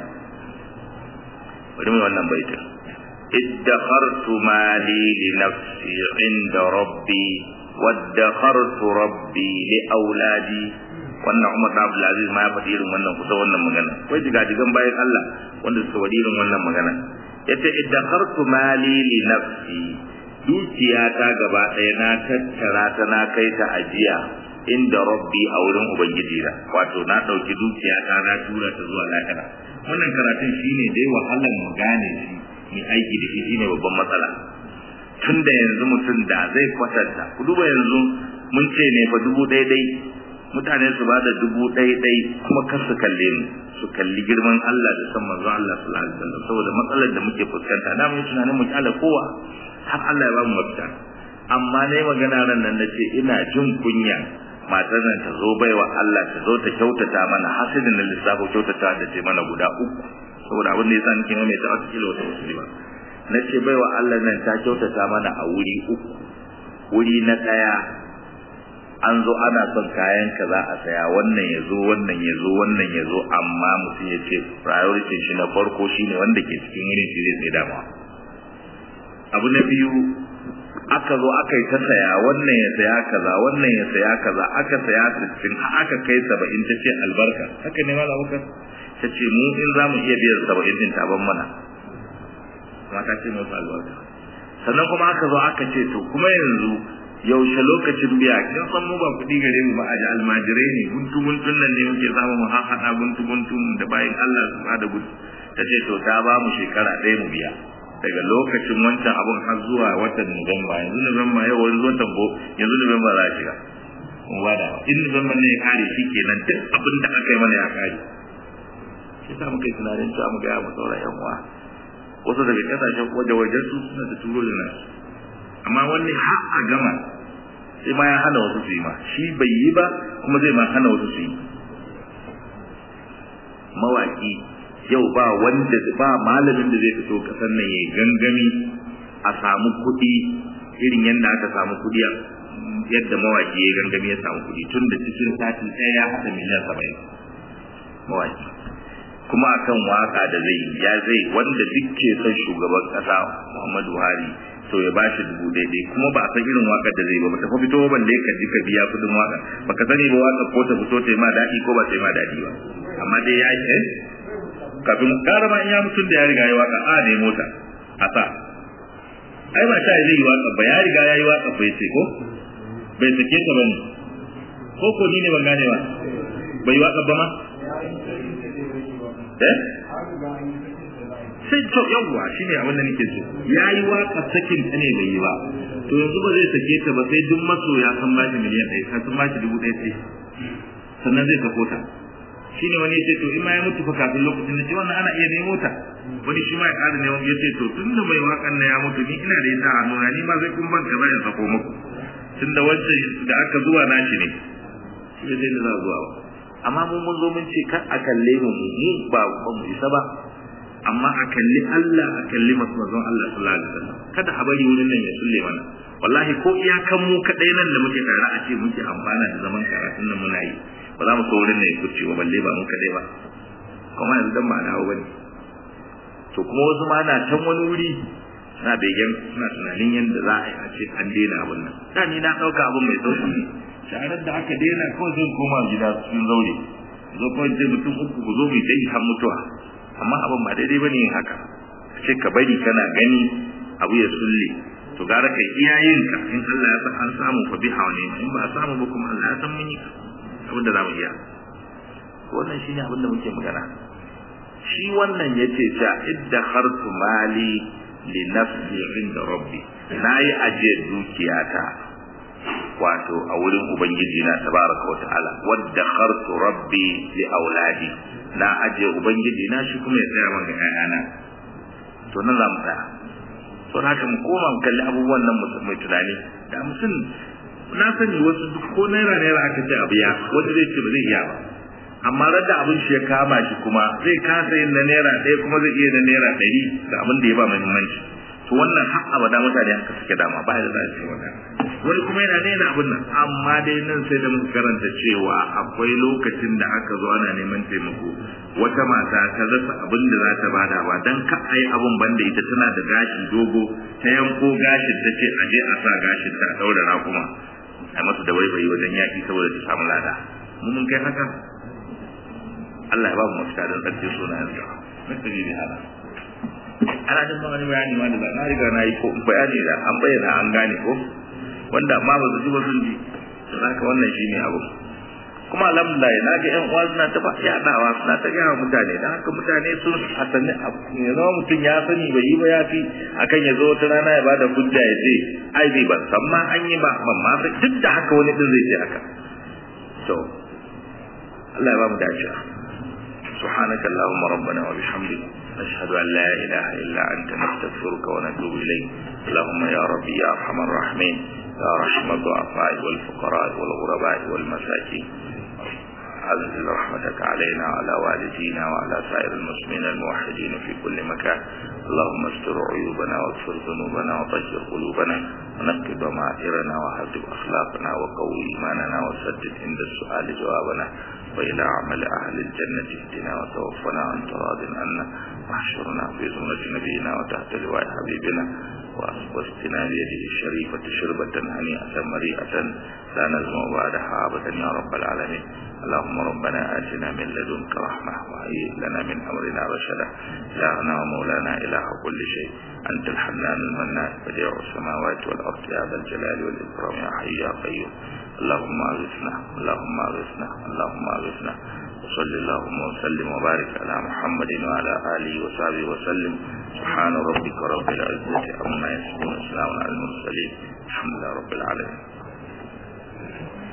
bari mu wannan baitin ادخرت مالي لنفسي عند ربي وادخرت ربي لأولادي wannan Umar da Abdul Aziz ma ya faɗi irin wannan kusa wannan magana wai diga digan bayan Allah wanda suka faɗi irin wannan magana yace iddakhartu mali li nafsi dukiya ta gaba ɗaya na tattara ta na kai ta ajiya inda rabbi a wurin ubangiji na wato na ɗauki dukiya ta na tura ta zuwa lahira wannan karatun shine dai wahalan mu gane shi mai aiki da shi shine babban matsala tun da yanzu mutum da zai kwatanta ku duba yanzu mun ce ne fa dubu ɗaya ɗai mutane su bada dubu ɗaya ɗai kuma kar su kalle mu su kalli girman Allah da san manzon Allah sallallahu alaihi wasallam saboda matsalar da muke fuskanta da mun tunanin mu kyala kowa har Allah ya ba mu mafita amma ne magana ran nan nace ina jin kunya matar nan ta zo baiwa Allah ta zo ta kyautata mana hasidin na lissafo kyautata da ce mana guda uku saboda abin da yasa nake mai ta wasu kilo wata wasu ba na ce baiwa Allah nan ta kyautata mana a wuri uku wuri na ɗaya an zo ana son kayan ka za a saya wannan ya zo wannan ya zo wannan ya zo amma mutum ya ce priority shi na farko shine wanda ke cikin wurin shi zai sai dama abu na biyu aka zo aka yi ta saya wannan ya saya kaza wannan ya saya kaza aka saya sittin aka kai saba'in ta ce albarka haka ne malam abubakar ta ce mu in za mu iya biyan saba'in din ta ban mana mata ce masu albarka sannan kuma aka zo aka ce to kuma yanzu yaushe lokacin biya kin san mu ba kuɗi gare mu ba a almajirai ne guntu guntun nan ne muke samu mu haɗa guntu guntun da bayan Allah su ba da gudu ta ce to ta ba mu shekara ɗaya mu biya daga lokacin wancan abun har zuwa watan Nuwamba yanzu Nuwamba yau wani zuwa tambo yanzu Nuwamba za a shiga mu ba da in Nuwamba ne ya kare shi kenan duk abin da aka yi mana ya kare shi sa muka yi tunanin cewa mu gaya mu sauran yan uwa wasu daga kasashen waje wajen su suna da turo da nasu amma wani har a gama sai ma ya hana wasu su yi ma shi bai yi ba kuma zai ma hana wasu su yi mawaki yau ba wanda ba malamin da zai fito kasan nan ya gangami a samu kuɗi irin yadda aka samu kuɗi yadda mawaki ya gangami ya samu kuɗi tun da cikin sati ɗaya ya haɗa miliyan saba'in mawaki kuma akan waka da zai ya zai wanda duk ke son shugaban ƙasa Muhammadu Buhari to ya bashi dubu daidai kuma ba a san irin wakar da zai ba ta fito ban da ka ji ka biya kudin waka baka sani ba waka ko ta fito ta yi ma daɗi ko ba ta yi ma daɗi ba amma dai ya yi kafin karama in ya mutum da ya riga ya waka a ne mota a sa ai ba ta zai yi waka ba ya riga ya yi waka bai sai ko bai sake ta bane ko ko ni ne ban gane ba bai yi waka ba ma eh sai to yawwa shine abin da nake so yayi waka sakin ta ne bai yi ba to yanzu ba zai sake ta ba sai duk masoya san ba shi miliyan ɗaya kan sun ba shi dubu ɗaya sai sannan zai sako ta shine wani yace to in ma ya mutu fa kafin lokacin da ce wannan ana iya nemo ta wani shi ma ya ƙara neman yace to tun da mai wakan na ya mutu ni ina da ita a nuna ni ma zai kun ban kaza in sako muku tun da wancan da aka zuwa nashi ne shi ne zai za zuwa ba amma mun mun zo mun ce kar a kalle mu mu ba ba mu isa ba amma a kalli Allah a kalli manzon Allah sallallahu alaihi wasallam kada a bari wurin nan ya sulle mana wallahi ko iyakan mu kadai nan da muke tare a ce muke amfana da zaman karatun nan muna yi ba za mu so wurin nan ya kuce ba balle ba mu kadai ba kuma yanzu dan ba dawo bane to kuma wasu ma na can wani wuri suna begen suna tunanin yadda za a yi a ce an daina abin nan da ni na ɗauka abin mai sauki ne sharar da aka daina kawai zai koma gida cikin zaure zo kawai zai mutum uku ku zo mu dai har mutuwa amma abin ba daidai bane yin haka ce ka bari kana gani abu ya sulle to gara kai iyayen ka in Allah ya san an samu fa biha ne in ba a samu ba kuma Allah ya san mun yi abin da zamu iya wannan shine abin da muke magana shi wannan yace ta idda khartu mali li nafsi inda rabbi nayi aje dukiyata wato a wurin ubangiji na tabaraka wa ta'ala wadda khartu rabbi li auladi na aje ubangiji na shi kuma ya tsaya man ga ƴaƴana to nan za mu tsaya to haka mu koma mu kalli abubuwan nan mai tunani da mutum na sani wasu duk ko naira naira aka ce abu ya wanda zai ce ba zai iya ba amma radda abin shi ya kama shi kuma zai kasa yin na naira ɗaya kuma zai iya na naira ɗari da abin da ya ba muhimmanci to wannan har abada mutane haka suke dama ba da za su wannan wani kuma yana daina abin nan amma dai nan sai da muka karanta cewa akwai lokacin da aka zo ana neman taimako wata mata ta rasa abin da za ta bada ba dan ka ai abin banda ita tana da gashi dogo ta yanko gashin ta ce a je a sa gashin ta daura rakuma a masa da waiwayi wajen yaki saboda ta samu lada mun mun kai haka Allah ya ba mu mafita don tsarkin sunayensa na tabi bi hada ana jin wani bayani ma da na riga na yi ko bayani da an bayyana an gane ko wanda amma ba su ji ba sun ji don haka wannan shi ne abu kuma alhamdulillah na ga yan uwa suna ta yaɗawa suna ta gaya mutane don haka mutane sun hasani ya zama mutum ya sani bai yi ba ya fi akan ya zo wata rana ya bada hujja ya ce ai bai ban san ma an yi ba ban ma duk da haka wani din zai ce haka to Allah ya ba mu dacewa سبحانك اللهم ربنا وبحمدك نشهد أن لا إله إلا أنت نستغفرك ونتوب إليك اللهم يا ربي يا أرحم الراحمين يا رحمة الضعفاء والفقراء والغرباء والمساكين أنزل رحمتك علينا وعلى والدينا وعلى سائر المسلمين الموحدين في كل مكان اللهم استر عيوبنا واغفر ذنوبنا وطهر قلوبنا ونقي ضمائرنا وهذب أخلاقنا وقوي إيماننا وسدد عند السؤال جوابنا وإلى عمل أهل الجنة اهدنا وتوفنا عن تراض عنا واحشرنا في زمرة نبينا وتحت لواء حبيبنا واسقنا بيده الشريفة شربة هنيئة مريئة لا نزمع بعدها أبدا يا رب العالمين اللهم ربنا آتنا من لدنك رحمة وهيئ لنا من أمرنا رشدا إلهنا ومولانا إله كل شيء أنت الحنان المنان بديع السماوات والأرض يا ذا الجلال والإكرام يا حي يا قيوم اللهم أغثنا اللهم أغثنا اللهم أغثنا وصل اللهم وسلم وبارك على محمد وعلى آله وصحبه وسلم سبحان ربك رب العزة عما يصفون وسلام على المرسلين الحمد لله رب العالمين